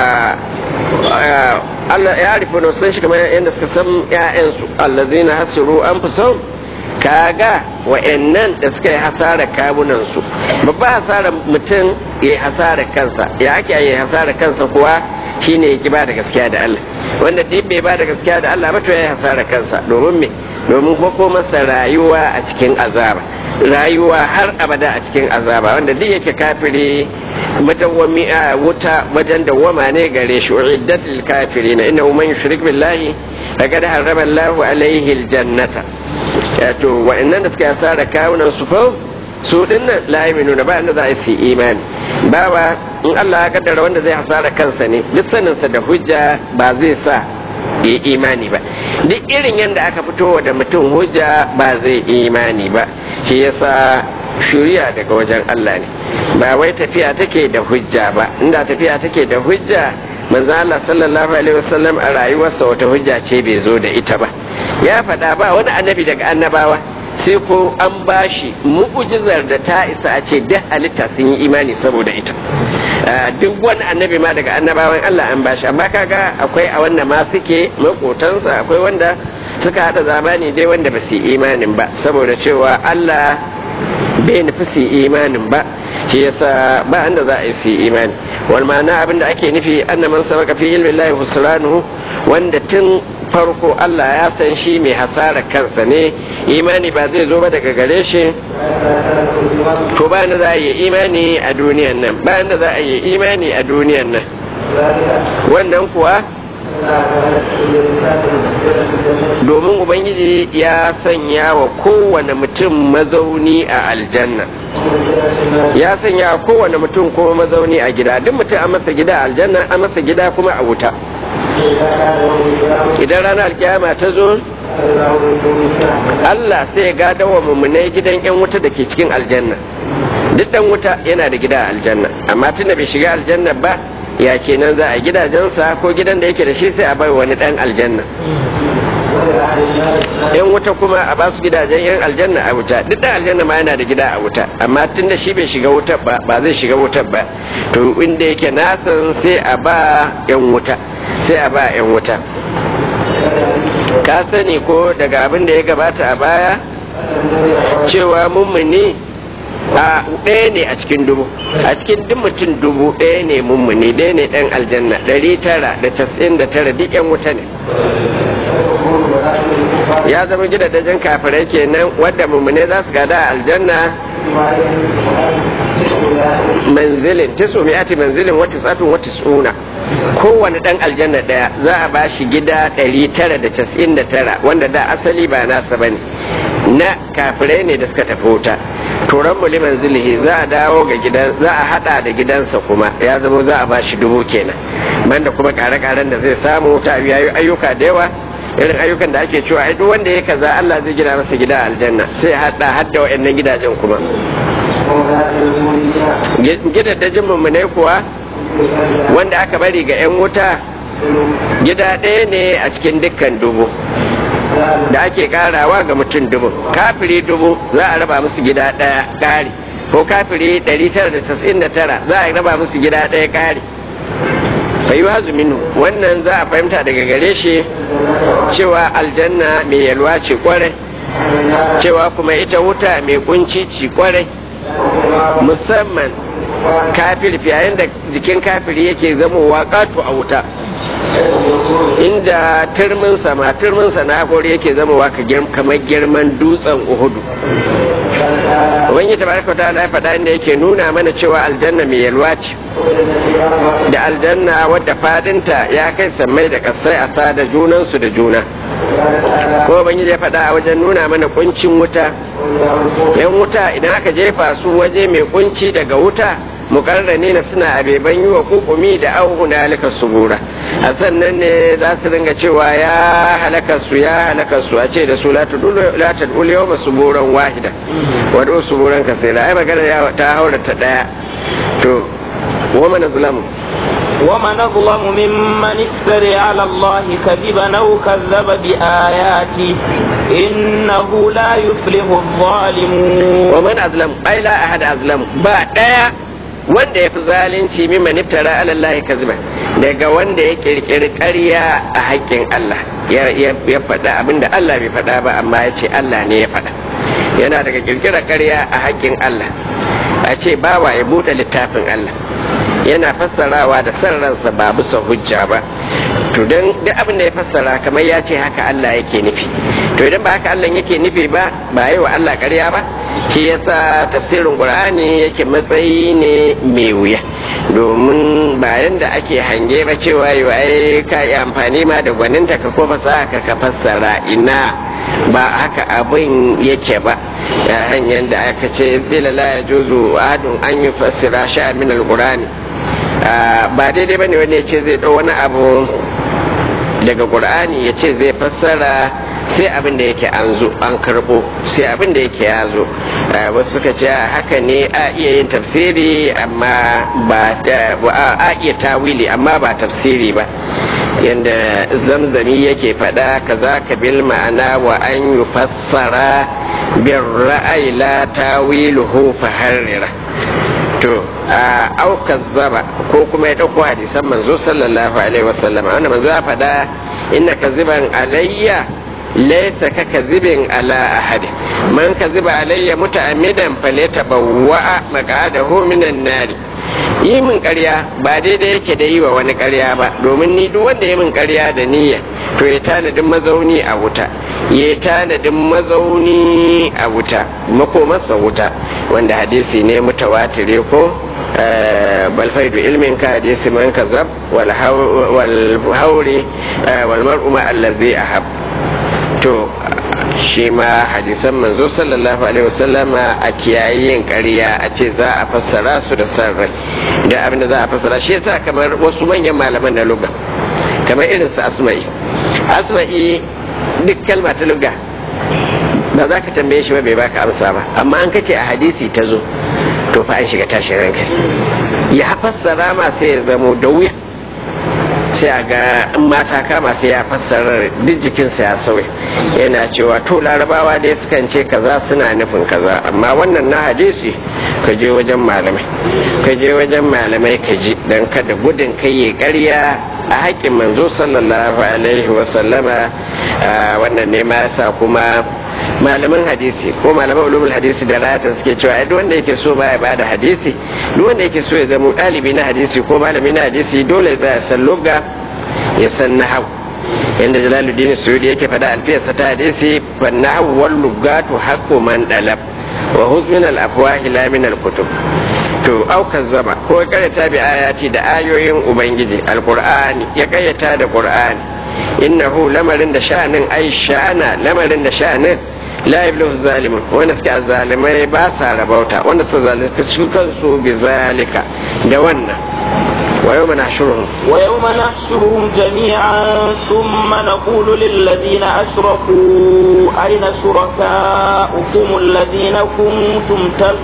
[SPEAKER 1] Allah ya rufe na san shi kamar yadda suka san ‘ya'yansu allazina hasiru an fi son kaga wa'annan da suka yi hasara kawunansu babba hasara mutum ya yi hasara kansa ya ake yi hasara kansa kuwa shine ya ki ba da gaskiya da Allah wanda duk bai ba da gaskiya da Allah ba to ya yi hasara kansa domin me domin ko masa rayuwa a cikin azaba rayuwa har abada a cikin azaba wanda duk yake kafiri madawwami a wuta wajen dawwama ne gare shi uiddat lil kafirin innahu man yushrik billahi faqad harrama Allahu alaihi aljannata to wa'annan da suka yasa kawunan su fa su dinnan la yu'minuna ba inda za a yi imani bawa in Allah ya kaddara wanda zai hasara kansa ne duk saninsa da hujja ba zai sa yi imani ba duk irin yadda aka fito da mutum hujja ba zai imani ba shi yasa shuriya daga wajen Allah ne ba wai tafiya take da hujja ba inda tafiya take da hujja manzo Allah sallallahu alaihi wasallam a rayuwarsa wata hujja ce bai zo da ita ba ya faɗa ba wani annabi daga annabawa sai ko an bashi mu'ujizar da ta isa a ce duk halitta sun yi imani saboda ita duk wani annabi ma daga annabawan Allah an bashi amma kaga akwai a wanda ma suke makotansa akwai wanda suka hada zamani dai wanda ba su yi imanin ba saboda cewa Allah bai nufi su yi imanin ba shi yasa ba anda za a yi su yi imani wal ma'ana abinda ake nufi annaman sabaka fi ilmi Allah husranuhu wanda tun farko Allah ya san shi mai hasara kansa ne imani ba zai zo ba daga gare shi to ba da za a yi imani a duniyan nan ba da za a yi imani a duniyan nan wannan kuwa domin ubangiji ya sanya wa kowane mutum mazauni a aljanna ya sanya wa kowane mutum kuma mazauni a gida duk mutum an masa gida a aljanna an masa gida kuma a wuta idan ranar alkiyama ta zo Allah sai ya gada wa mummunai gidan 'yan wuta da ke cikin aljanna duk dan wuta yana da gida a aljanna amma tunda bai shiga aljanna ba ya kenan za a gidajensa ko gidan da yake da shi sai a bai wani dan aljanna yan wuta kuma a basu gidajen yan aljanna a wuta duk dan aljanna ma yana da gida a wuta amma tun da shi bai shiga wuta ba ba zai shiga wuta ba to inda yake nasan sai a ba yan wuta sai a ba yan wuta ka sani ko daga abin da ya gabata a baya cewa mummuni a ɗaya ne a cikin dubu a cikin duk mutum dubu ɗaya ne mummuni ɗaya ne ɗan aljanna ɗari tara da tasirin da tara duk yan wuta ne ya zama gidajen kafirai kenan wadda mummune za su gada a aljanna manzilin tisu mi'ati manzilin wata tsatun wata tsuna kowane dan aljanna daya za a ba shi gida 999 wanda da asali ba nasa ba ne na kafirai ne da suka tafi wuta turan muli manzilihi za a dawo ga gidan za a hada da gidansa kuma ya zama za a ba shi dubu kenan banda kuma kare-karen da zai samu ta biya ayyuka da yawa irin ayyukan da ake cewa ai duk wanda ya kaza Allah zai gina masa gida aljanna sai hada hadda wa'annan gidajen kuma gidajen mummunai kuwa wanda aka bari ga 'yan wuta gida ɗaya ne a cikin dukkan dubu da ake karawa ga mutum dubu kafiri dubu za a raba musu gida ɗaya ƙari ko kafiri 999 za a raba musu gida ɗaya ƙari bai wazu minu wannan za a fahimta daga gare shi cewa aljanna mai yalwa ce kwarai cewa kuma ita wuta mai kunci ci kwarai musamman kafir yayin da jikin kafiri yake zamowa ƙato a wuta inda turminsa ma turminsa na hakori yake zamowa kamar girman dutsen uhudu wani tabaraka ta ala faɗa inda yake nuna mana cewa aljanna mai yalwa ce da aljanna wadda fadinta ya kai sammai da kasai a sada junansu da juna ko ban ya faɗa a wajen nuna mana kuncin wuta yan wuta idan aka jefa su waje mai kunci daga wuta mukarrani na suna abeban yi wa kukumi da auhu na halaka subura a sannan ne za su ringa cewa ya halaka su ya halaka su a ce da su la tadul yawma suburan wahida wadda suburan kasira ai magana ta haura ta daya to wa man zulamu
[SPEAKER 2] ومن أظلم ممن افتري على الله كذبا أو كذب بآياته إنه لا يفلح الظالمون
[SPEAKER 1] ومن أظلم أي لا أحد أظلم بعد wanda ya fi zalunci mimman iftara ala Allah kaziba daga wanda ya kirkiri ƙarya a haƙƙin Allah ya faɗa abinda Allah bai faɗa ba amma ya ce Allah ne ya faɗa yana daga kirkira ƙarya a haƙƙin Allah a ce bawa ya buɗe littafin Allah yana fassarawa da san ransa ba bisa hujja ba to don duk abin da ya fassara kamar ya ce haka Allah yake nufi to idan ba haka Allah yake nufi ba ba yi wa Allah ƙarya ba shi yasa tafsirin Qur'ani yake matsayi ne mai wuya domin bayan da ake hange ba cewa yi ai ka yi amfani ma da gwaninta ka ko fasaha ka ka fassara ina ba haka abin yake ba hanyar da aka ce zila la ya juzu ahadun an yi fassira sha'a min al-qur'ani ba daidai bane wanda ya ce zai ɗau wani abu daga qur'ani ya ce zai fassara sai abin da yake an zo an karbo sai abin da yake ya zo wasu suka ce haka ne a iya yin tafsiri amma ba a iya tawili amma ba tafsiri ba yadda zamzami yake faɗa ka za ka bil ma'ana wa an yi fassara bin ra'ayi la tawiluhu faharrira to a aukar zaba ko kuma ya ɗauko hadisan manzo sallallahu alaihi wasallam wanda manzo ya faɗa inna kaziban alayya laysa ka kazibin ala ahad man kaziba alayya muta'ammidan falyatabawwa maq'adahu minan nari yi min ƙarya ba daidai yake da yi wa wani ƙarya ba domin ni duk wanda ya min ƙarya da niyya to ya tanadin mazauni a wuta ya tanadin mazauni a wuta makomarsa wuta wanda hadisi ne mutawatire ko bal faidu ilmin ka hadisi man kazab wal hauri wal mar'u ma allazi ahab to shi ma hadisan manzo sallallahu alaihi wasallama a kiyayen ƙarya a ce za a fassara su da san rai da abin da za a fassara shi yasa kamar wasu manyan malaman na luga kamar irin su asma'i asma'i duk kalma ta luga ba za ka tambaye shi ba bai baka amsa ba amma an kace a hadisi ta zo to fa an shiga tashin hankali ya fassara ma sai ya zamo da wuya sai a ga in mata kama sai ya fassara duk jikinsa ya sauya yana cewa to larabawa dai sukan ce kaza suna nufin kaza amma wannan na hadisi ka je wajen malamai ka je wajen malamai ka ji dan kada gudun kai ya karya a haƙƙin manzo sallallahu alaihi wa sallama wannan ne ma yasa kuma malaman hadisi ko malaman ulumul hadisi da rata suke cewa duk wanda yake so baya bada hadisi duk wanda yake so ya zama ɗalibi na hadisi ko malami na hadisi dole ya san lugha ya san nahau yanda jalaluddin suyudi yake faɗa alfiyarsa ta hadisi fa nahwu wal lugatu haqqu man dalab wa huzmin al afwahi la min al kutub to aukar zama ko karyata bi ayati da ayoyin ubangiji alqur'ani ya kayyata da qur'ani innahu lamarin da sha'anin ai sha'ana lamarin da sha'anin la yablu zalimun wanda suke zalimai ba sa rabauta wanda su zalunta su kansu bi zalika da wannan ويوم نحشرهم
[SPEAKER 2] ويوم نحشرهم جميعا ثم نقول للذين أشركوا أين شركاؤكم الذين كنتم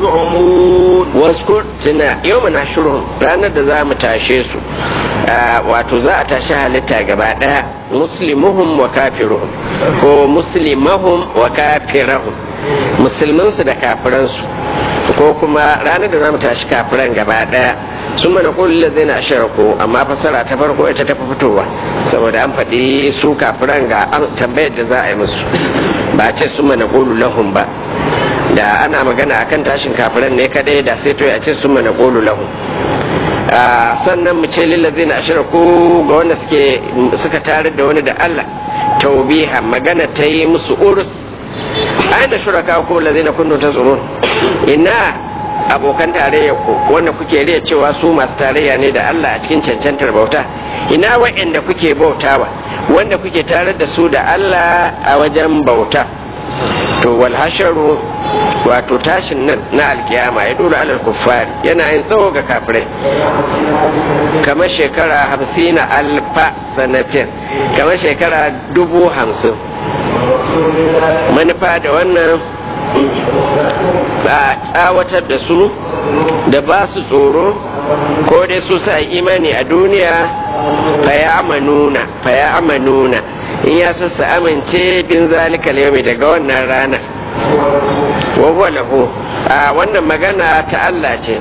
[SPEAKER 2] تزعمون
[SPEAKER 1] واذكر تنا يوم نحشرهم رانا da za mu tashe su wato za a tashi halitta gaba daya muslimuhum wa kafiruhum ko muslimahum wa kafirahum musulmansu da kafiransu ko kuma ranar da za mu tashi kafiran gaba daya sun mana kullu da zai na shirku amma fasara ta farko ita ta fi fitowa saboda an faɗi su kafiran ga tambayar da za a yi musu ba ce sun mana kullu lahum ba da ana magana akan tashin kafiran ne kadai da sai to ya ce sun mana kullu lahum sannan mu ce lillazi na shirku ga wanda suke suka tare da wani da Allah taubiha magana ta yi musu urus aina shuraka ko lazina kuntum tazurun ina abokan tarayya ku wanda kuke riya cewa su masu tarayya ne da Allah a cikin cancantar bauta ina wa'anda kuke bautawa wanda kuke tare da su da Allah a wajen bauta to wal hasharu wato tashin nan na alkiyama ya dora alal kuffari yana yin tsawo ga kafirai kamar shekara hamsin alfa sanatin kamar shekara dubu hamsin manufa da wannan ba tsawatar da su da ba su tsoro ko dai su sa imani a duniya faya amanuna faya amanuna in ya su amince bin zalika yau daga wannan rana wa lahu a wannan magana ta Allah ce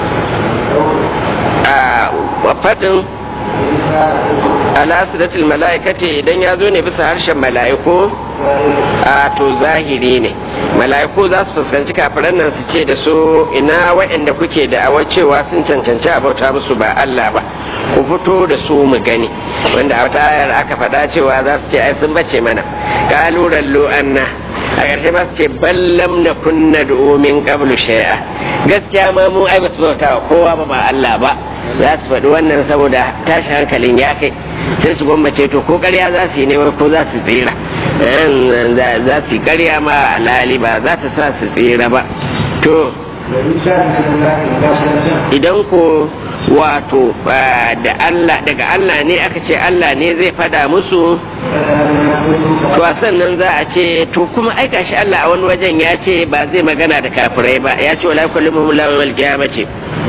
[SPEAKER 1] a fadin alasidatul mala'ikati idan ya zo ne bisa harshen mala'iku a to zahiri ne mala'iku za su fuskanci kafiran nan su ce da su ina waɗanda kuke da awa cewa sun cancanci a bauta musu ba Allah ba ku fito da su mu gani wanda a wata ayar aka faɗa cewa za su ce ai sun bace mana kaluran lu'anna a ƙarshe ba su ce ballam na kunna domin qablu shay'a gaskiya ma mu ai ba su bauta kowa ba ba Allah ba za su faɗi wannan saboda tashi hankalin ya kai sai su gwammace to ko ƙarya za su yi ne ko za su tsira za su yi ƙarya ma alhali ba za ta sa su tsira ba to idan ko wato da Allah daga Allah ne aka ce Allah ne zai fada musu to sannan za a ce to kuma aika shi Allah a wani wajen ya ce ba zai magana da kafirai ba ya ce wala kullu muhum la wal qiyamati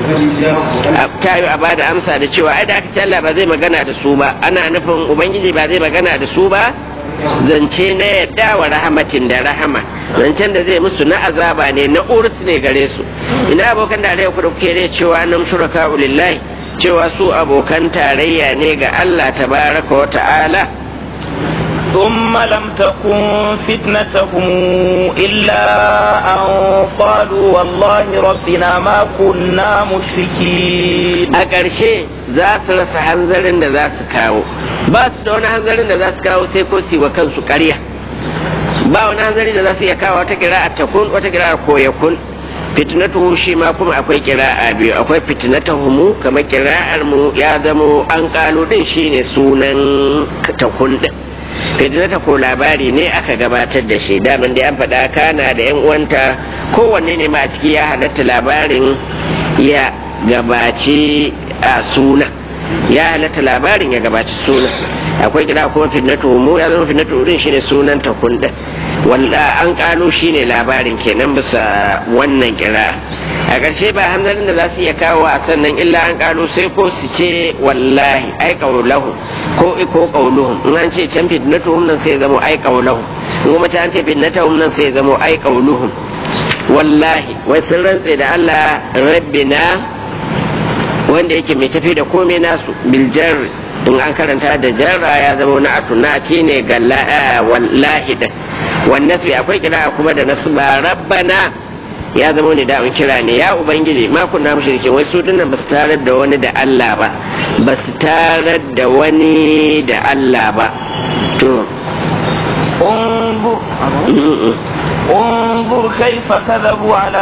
[SPEAKER 1] ta yi a bada amsa da cewa ai da aka ce Allah ba zai magana da su ba ana nufin ubangiji ba zai magana da su ba zance na yadda wa rahamatin da rahama zancen da zai musu na azaba ne na urus ne gare su ina abokan da alaiya kudu ke ne cewa nan shuraka ulillahi cewa su abokan tarayya ne ga Allah tabaraka wa ta'ala
[SPEAKER 2] ثم لم تكن فتنتهم إلا أن قالوا والله ربنا ما كنا مشركين
[SPEAKER 1] a ƙarshe za su rasa hanzarin da za su kawo ba su da wani hanzarin da za su kawo sai ko su wa kansu ƙarya ba wani hanzari da za su iya kawo wata kira a takun wata kira a koyakun fitnatuhu shi ma kuma akwai kira'a biyu akwai fitnatuhumu kamar kira'ar mu ya zamo an kalo din shine sunan takun din fitnata ko labari ne aka gabatar da shi daman da an faɗa kana da yan uwanta kowanne ne ma a ciki ya halatta labarin ya gabaci a suna ya halatta labarin ya gabaci suna akwai kira kuma fitnatu mu ya zama fitnatu din shine sunan ta kunda wanda an kano shine labarin kenan bisa wannan kira a ƙarshe ba hamzarin da za su iya kawo a sannan illa an kano sai ko su ce wallahi ai qaulahu ko ko qauluhum in an ce can fitnatu nan sai zama ai qaulahu in kuma ta an ce fitnatu nan sai zama ai qauluhum wallahi wai sun rantse da Allah rabbina wanda yake mai tafi da komai nasu biljar in an karanta da jarra ya zama na atunati ne ga wallahi da wannan su akwai kira kuma da nasu ba rabbana ya zama ne da kira ne ya ubangiji ma kunna mushrikin wai su dinnan basu tarar da wani da Allah ba basu tarar da wani da Allah ba to
[SPEAKER 2] انظر كيف كذبوا على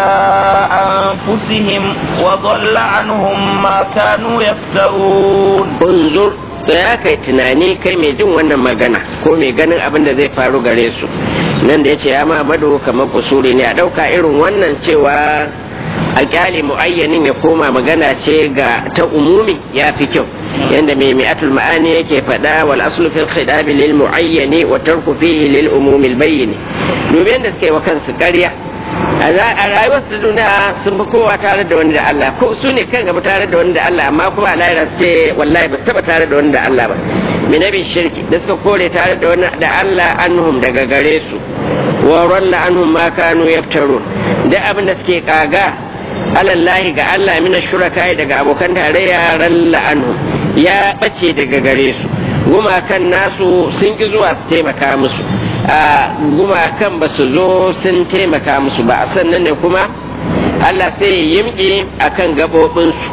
[SPEAKER 2] أنفسهم وضل عنهم ما كانوا يفترون
[SPEAKER 1] انظر ya kai tunani kai mai jin wannan magana ko mai ganin abin da zai faru gare su nan da ya ce ya ma bado kamar kusuri ne a ɗauka irin wannan cewa a kyale mu'ayyanin ya koma magana ce ga ta umumi ya fi kyau yanda mai mi'atul ma'ani yake faɗa wal aslu fil khidabi lil mu'ayyani wa tarku fihi lil umumi al bayyin domin yanda suka yi wa kansu ƙarya a rayuwar su duniya sun fi kowa tare da wani da Allah ko su ne kan gaba tare da wani da Allah amma kuma a lahira su ce wallahi ba su taba tare da wani da Allah ba minabi shirki da suka kore tare da wani da Allah anhum daga gare su wa ralla anhum ma kanu yaftarun da abin da suke kaga alallahi ga Allah mina shuraka daga abokan tarayya ralla anhum ya bace daga gare su gumakan nasu sun ki zuwa su taimaka musu a gumakan ba su zo sun taimaka musu ba a sannan ne kuma Allah sai ya yimƙi a kan gaɓoɓinsu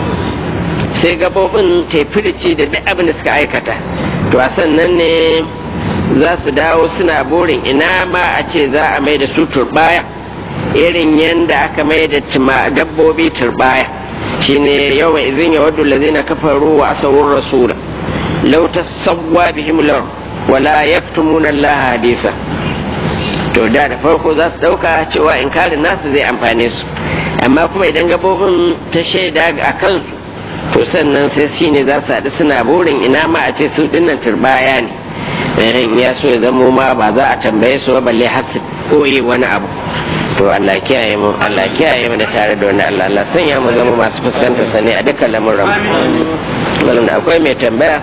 [SPEAKER 1] sai gaɓoɓin tefilici da duk abin da suka aikata to a sannan ne za su dawo suna burin ina ma a ce za a mai da su turbaya irin yadda aka mai da dabbobi turbaya shine yawan izin ya wadda lazina kafaru wa asarun rasula lau tasawwa bihim lar wala yaktumuna Allah hadisa to da da farko za su dauka cewa inkarin nasu zai amfane su amma kuma idan gabobin ta shaida a kansu to sannan sai shi ne za su haɗu suna burin ina ma a ce su dinnan turbaya ne ya so ya zamo ma ba za a tambaye su ba balle har su koyi wani abu to Allah kiyaye mu Allah kiyaye mu da tare da wani Allah Allah sanya mu zama masu fuskantar sa ne a dukkan lamuran mu akwai mai tambaya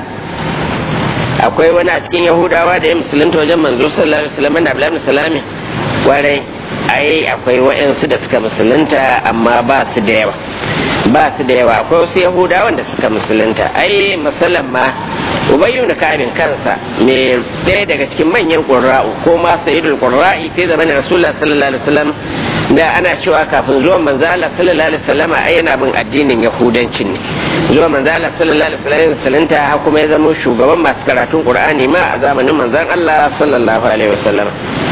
[SPEAKER 1] akwai wani a cikin yahudawa da ya musulunta wajen manzo sallallahu alaihi wasallam da abdullahi salami kwarai ai akwai wa'ansu da suka musulunta amma ba su da yawa ba su da yawa akwai wasu yahudawan da suka musulunta ai musallan ma ubayyu da kabin kansa ne ɗaya daga cikin manyan qurra'u ko ma sayyidul qurra'i fi zamanin rasulullah sallallahu alaihi wasallam da ana cewa kafin zuwan manzo Allah sallallahu alaihi wasallam ai yana bin addinin yahudancin ne zuwa manzo Allah sallallahu alaihi wasallam musulunta har kuma ya zama shugaban masu karatun qur'ani ma a zamanin manzon Allah sallallahu alaihi wasallam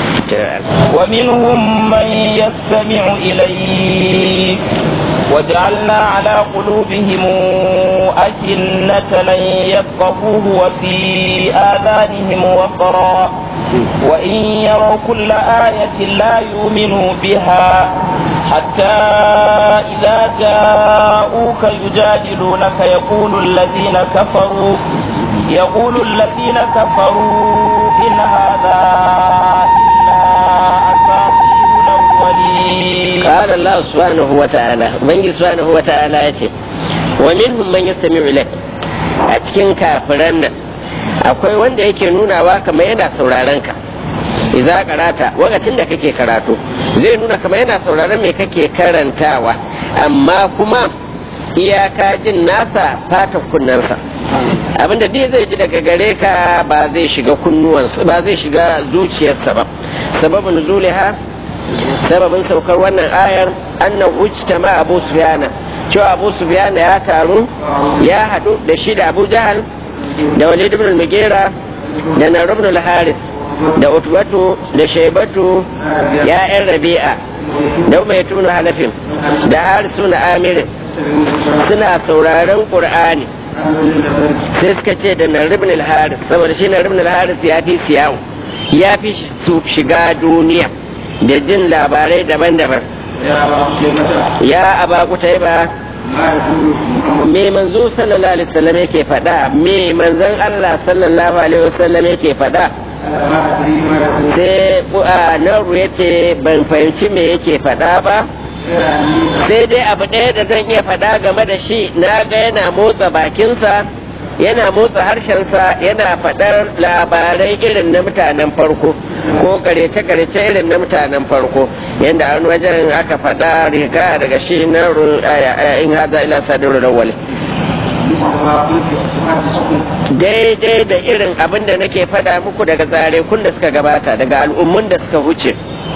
[SPEAKER 2] ومنهم من يستمع إليك وجعلنا على قلوبهم أجنة لن يفقهوه وفي آذانهم وقرا وإن يروا كل آية لا يؤمنوا بها حتى إذا جاءوك يجادلونك يقول الذين كفروا يقول الذين كفروا إن هذا إلا أساطير الأولين
[SPEAKER 1] قال الله Allah subhanahu wa ta'ala ubangiji subhanahu wa ta'ala ya ce wa minhum man yastami'u ilayk a cikin kafiran nan akwai wanda yake nunawa kamar yana sauraron ka idza karata lokacin da kake karatu zai nuna kamar yana sauraron me kake karantawa amma kuma iyaka jin nasa fata kunnansa abinda dai zai ji daga gare ka ba zai shiga kunnuwansa ba zai shiga zuciyarsa ba sababin zuliha sababin saukar wannan ayar annan ujtama abu sufyana cewa abu sufyana ya taru ya hadu da shi da abu jahal da walid ibn al-mughira da nar ibn al-haris da utbatu da shaybatu ya yan rabi'a da umaytun halafin da harisu na amirin suna sauraron qur'ani sai suka ce da nar ibn al-haris saboda shi nar ibn al-haris ya fi siyawo ya fi su shiga duniya da jin labarai daban-daban ya aba kutaiba me manzo sallallahu alaihi wasallam yake faɗa me manzon Allah sallallahu alaihi wasallam yake faɗa sai naru ya ce ban fahimci me yake faɗa ba sai dai abu ɗaya da zan iya faɗa game da shi na ga yana motsa bakinsa yana motsa harshensa yana faɗar labarai irin na mutanen farko ko karece-karece irin na mutanen farko yadda an wajen aka faɗa riga daga shi na in haza ila sadiru da wale daidai da irin abin da nake faɗa muku daga tsare kun da suka gabata daga al'ummun da suka wuce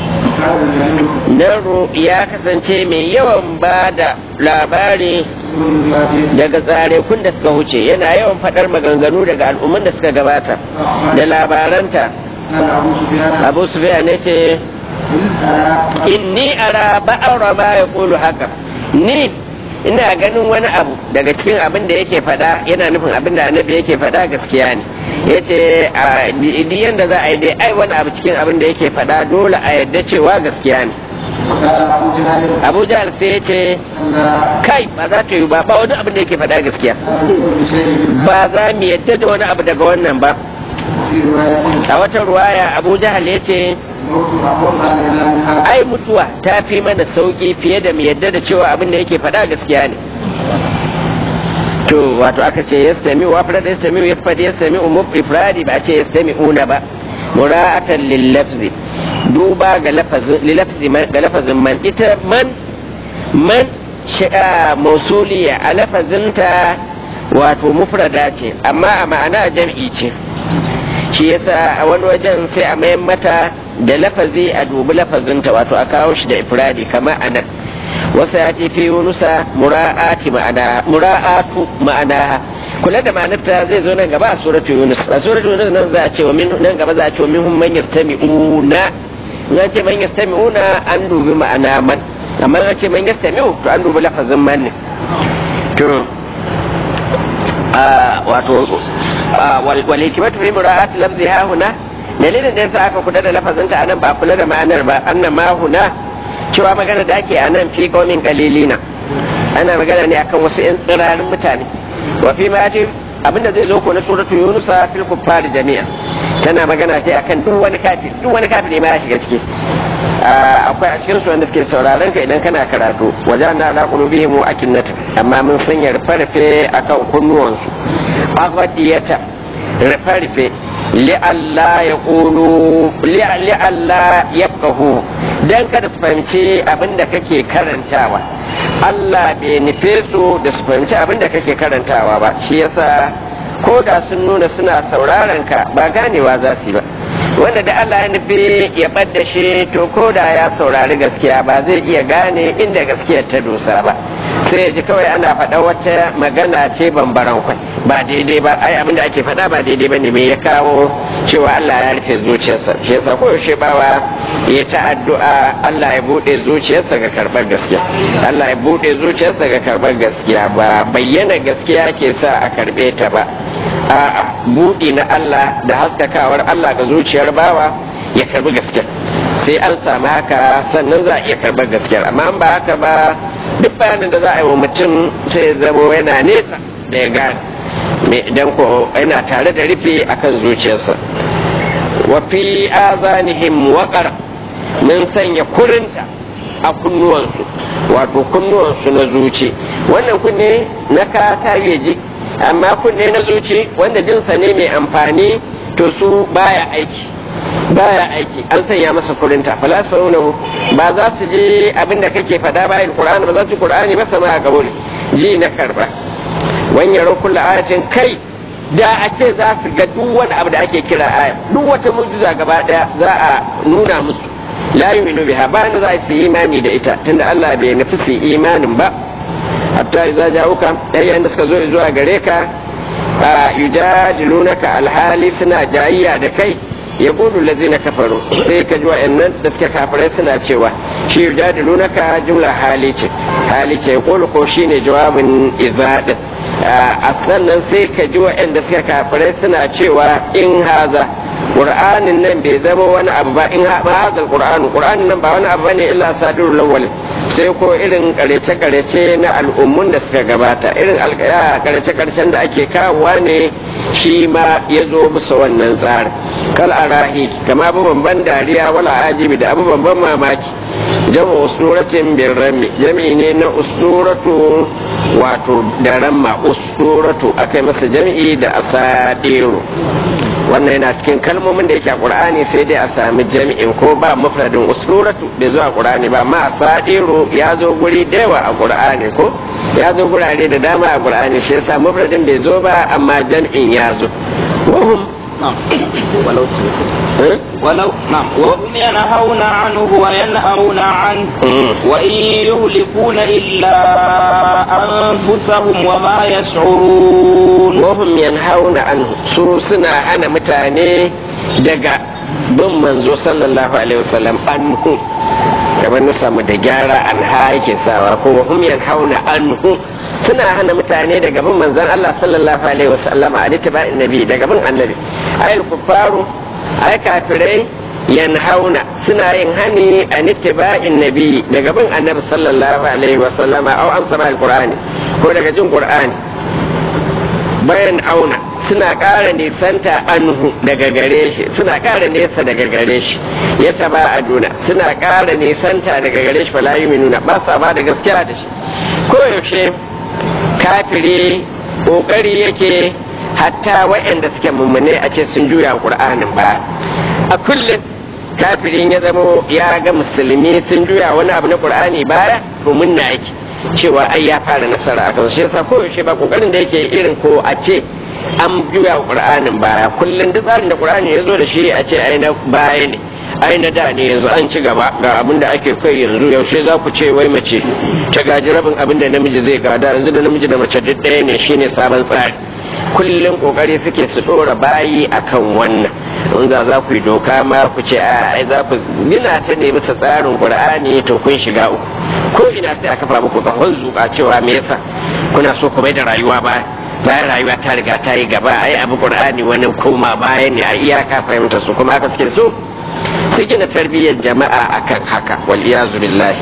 [SPEAKER 1] Naro ya kasance mai yawan ba da labari daga tsare kun da suka huce yana yawan faɗar maganganu daga al'umman da suka gabata da labaranta abu sufiya ne ce inni ara ba'ara ba ya kulu haka ni ina ganin wani abu daga cikin abin da yake faɗa yana nufin abin da annabi yake faɗa gaskiya ne ya ce duk yadda za a yi dai ai wani abu cikin abin da yake faɗa dole a yadda cewa gaskiya ne abu jahal sai ya ce kai ba za ta yi ba ba wani abin da yake faɗa gaskiya ba za mu yadda da wani abu daga wannan ba a wata ruwaya abu jahal ya ce ai mutuwa ta fi mana sauki fiye da mu yadda da cewa abin da yake faɗa gaskiya ne to wato aka ce ya sami wa fara ya sami ya fadi ya sami umu ifradi ba ce ya sami una ba mura'atan lillafzi duba ga lafzi ga lafazin man ita man man shi'a mausuliya a lafazinta wato mufrada ce amma a ma'ana jam'i ce shi yasa a wani wajen sai a mayan mata da lafazi a dubi lafazinta wato a kawo shi da ifradi kama a nan wasu ya ce fi yunusa mura'ati ma'ana mura'atu ma'ana kula da ma'anarta zai zo nan gaba a suratu yunus a suratu yunus nan za a ce wa nan gaba za a ce wa minhum man yastami'una nan ce man yastami'una an dubi ma'ana man amma an ce man yastami'u to an dubi lafazin man ne to wato wal hikmatu fi mura'ati lafziha huna dalilin da yasa aka kula da lafazinta anan ba kula da ma'anar ba anna ma huna cewa magana da ake anan fi qaumin qalilina ana magana ne akan wasu yan tsirarin mutane wa fi ma abinda zai zo ko na suratul yunus fil kuffar jami'a tana magana ce akan duk wani kafir duk wani kafir ma ya shiga ciki akwai a cikin su wanda suke sauraron ka idan kana karatu wajen na ala qulubihim akinnat amma mun sanya rufe-rufe akan kunnuwansu agwadiyata rufe-rufe li'alla ya ƙulu li'alla ya ƙahu don kada su fahimci abin da kake karantawa Allah bai nufe su da su fahimci abin da kake karantawa ba shi yasa ko da sun nuna suna sauraron ka ba ganewa za su yi ba wanda da Allah ya nufi ya ɓadda shi to ko da ya saurari gaskiya ba zai iya gane inda gaskiyar ta dosa ba sai ya ji kawai ana faɗa wata magana ce bambaran kwai ba daidai ba ai abin da ake faɗa ba daidai ba ne me ya kawo cewa Allah ya rufe zuciyarsa shi yasa ko yaushe bawa ya ta addu'a Allah ya buɗe zuciyarsa ga karɓar gaskiya Allah ya buɗe zuciyarsa ga karɓar gaskiya ba bayyana gaskiya ke sa a karɓe ta ba a buɗi na Allah da haskakawar Allah ga zuciyar bawa ya karbi gaskiya sai an samu haka sannan za a iya karɓar gaskiya amma ba haka ba duk bayanin da za a yi wa mutum sai zamo yana nesa da ya gane idan ko yana tare da rufe akan zuciyarsa wa fi azanihim waqar mun sanya kurinta a kunnuwansu wato kunnuwansu na zuci wannan kunne na ka ta ji amma kunne na zuci wanda jinsa ne mai amfani to su baya aiki baya aiki an sanya masa kurinta fala saunahu ba za su ji abin da kake faɗa bayan qur'ani ba za su qur'ani ba sama a kabul ji na karba wani yaro kullu ayatin kai da a ce za su ga duk wani abu da ake kira aya duk wata mu'jiza gaba daya za a nuna musu la yu'minu biha ba za su yi imani da ita tunda Allah bai nufi su imanin ba hatta idza ja'uka yayin da suka zo zuwa gare ka yujadilunaka alhali suna jayayya da kai ya kudu lazina kafaru sai ka ji wa'annan da suke kafirai suna cewa shi yujadilunaka jumla hali ce hali ce kulu ko shine jawabin izadin a sannan sai ka ji wa'anda suke kafirai suna cewa in haza qur'anin nan bai zama wani abu ba in haza qur'anu qur'anin nan ba wani abu bane illa sadirul awwal sai ko irin karece karece na al'ummun da suka gabata irin karece karecen da ake kawowa ne shi ma ya zo musu wannan tsarin kal arahi kama abubuwan ban dariya wala ajibi da abubuwan ban mamaki jama usuratin bin rami jami'i ne na usuratu wato da ramma usuratu akai masa jami'i da asadiru wannan yana cikin kalmomin da yake a qur'ani sai dai a sami jami'in ko ba mufradin usuratu da zuwa qur'ani ba amma asadiru ya zo guri da yawa a qur'ani ko ya zo gurare da dama a qur'ani shi yasa mufradin bai zo ba amma jami'in ya zo wahum
[SPEAKER 2] نعم ولو ولو نعم وهم ينهون عنه وينهون عنه وإن يهلكون إلا أنفسهم وما يشعرون
[SPEAKER 1] وهم ينهون عنه سوسنا أنا متاني دقا bin manzo sallallahu alaihi wasallam anhu kamar na samu da gyara an yake sawa ko hum yanhauna anhu suna hana mutane daga bin manzon Allah sallallahu alaihi wasallam a littaba'in nabi daga bin annabi ayil kuffaru ay kafirai yanhauna suna yin hani a nittiba'in nabi daga bin annabi sallallahu alaihi wasallam au an sama alqur'ani ko daga jin qur'ani bayan auna suna ƙara nisanta anhu daga gare shi suna ƙara nesa daga gare shi ya saba a duna suna ƙara nisanta daga gare shi fala nuna ba sa ba da gaskiya da shi koyaushe kafiri ƙoƙari yake hatta waɗanda suke mummune a ce sun juya ƙur'anin ba a kullum kafirin ya zamo ya ga musulmi sun juya wani abu na ƙur'ani baya domin na yake cewa ai ya fara nasara a kan shi yasa koyaushe ba ƙoƙarin da yake irin ko a ce an juya ƙur'anin baya kullum duk tsarin da ƙur'ani ya zo da shi a ce ai na baya ne ai na da ne yanzu an ci gaba ga abin da ake kai yanzu yaushe za ku ce wai mace ta gaji rabin abin da namiji zai gada yanzu da namiji da mace duk ɗaya ne shine sabon tsari kullum kokari suke su ɗora bayi akan wannan in za za ku yi doka ma ku ce a ai za ku gina ta ne bisa tsarin qur'ani to kun shiga uku ko ina sai aka kafa muku tsawon zuƙa cewa me yasa kuna so ku mai da rayuwa ba bayan rayuwa ta riga ta yi gaba ai abu qur'ani wani koma baya ne a iyaka fahimta su kuma aka suke so su gina tarbiyyar jama'a akan haka wal iyazu billahi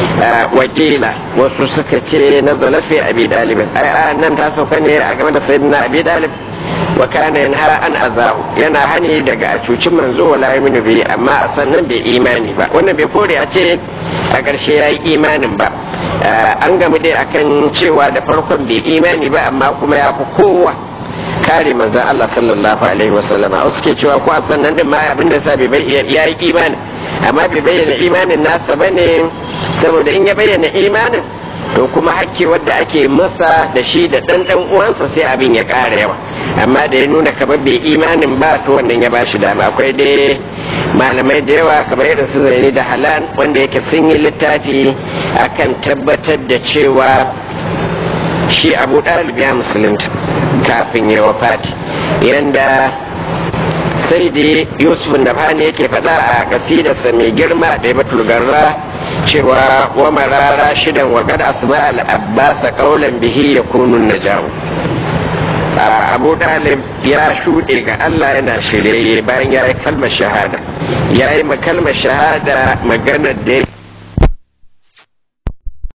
[SPEAKER 1] wakila wasu suka ce na zalafi abi dalib ai nan ta sauka ne a game da sayyidina abi dalib wa kana yanha an azahu yana hani daga a cuci manzo wala yaminu bi amma a sannan bai imani ba wannan bai kore a ce a ƙarshe ya yi imanin ba an gamu dai akan cewa da farkon bai imani ba amma kuma ya fi kowa kare manzan Allah sallallahu alaihi wasallam a suke cewa ko a sannan din ma abin da sa bai bayyana ya yi imani amma bai bayyana imanin nasa bane saboda in ya bayyana imanin to kuma hakki wadda ake masa da shi da ɗan ɗan uwansa sai abin ya ƙara yawa amma da ya nuna kamar bai imanin ba to wannan ya bashi dama akwai dai malamai da yawa kamar irin su zane da halal wanda yake sun yi littafi akan tabbatar da cewa shi abu ɗalib ya musulunta kafin ya wafati yanda sai da yusuf da fani yake faɗa a kasidarsa mai girma da ya garra cewa wa marara shidan wa kada asma al-abbas qawlan bihi yakunu najawu abu dalib ya shuɗe ga allah yana shirye bayan ya yi kalmar shahada ya yi kalmar shahada maganar da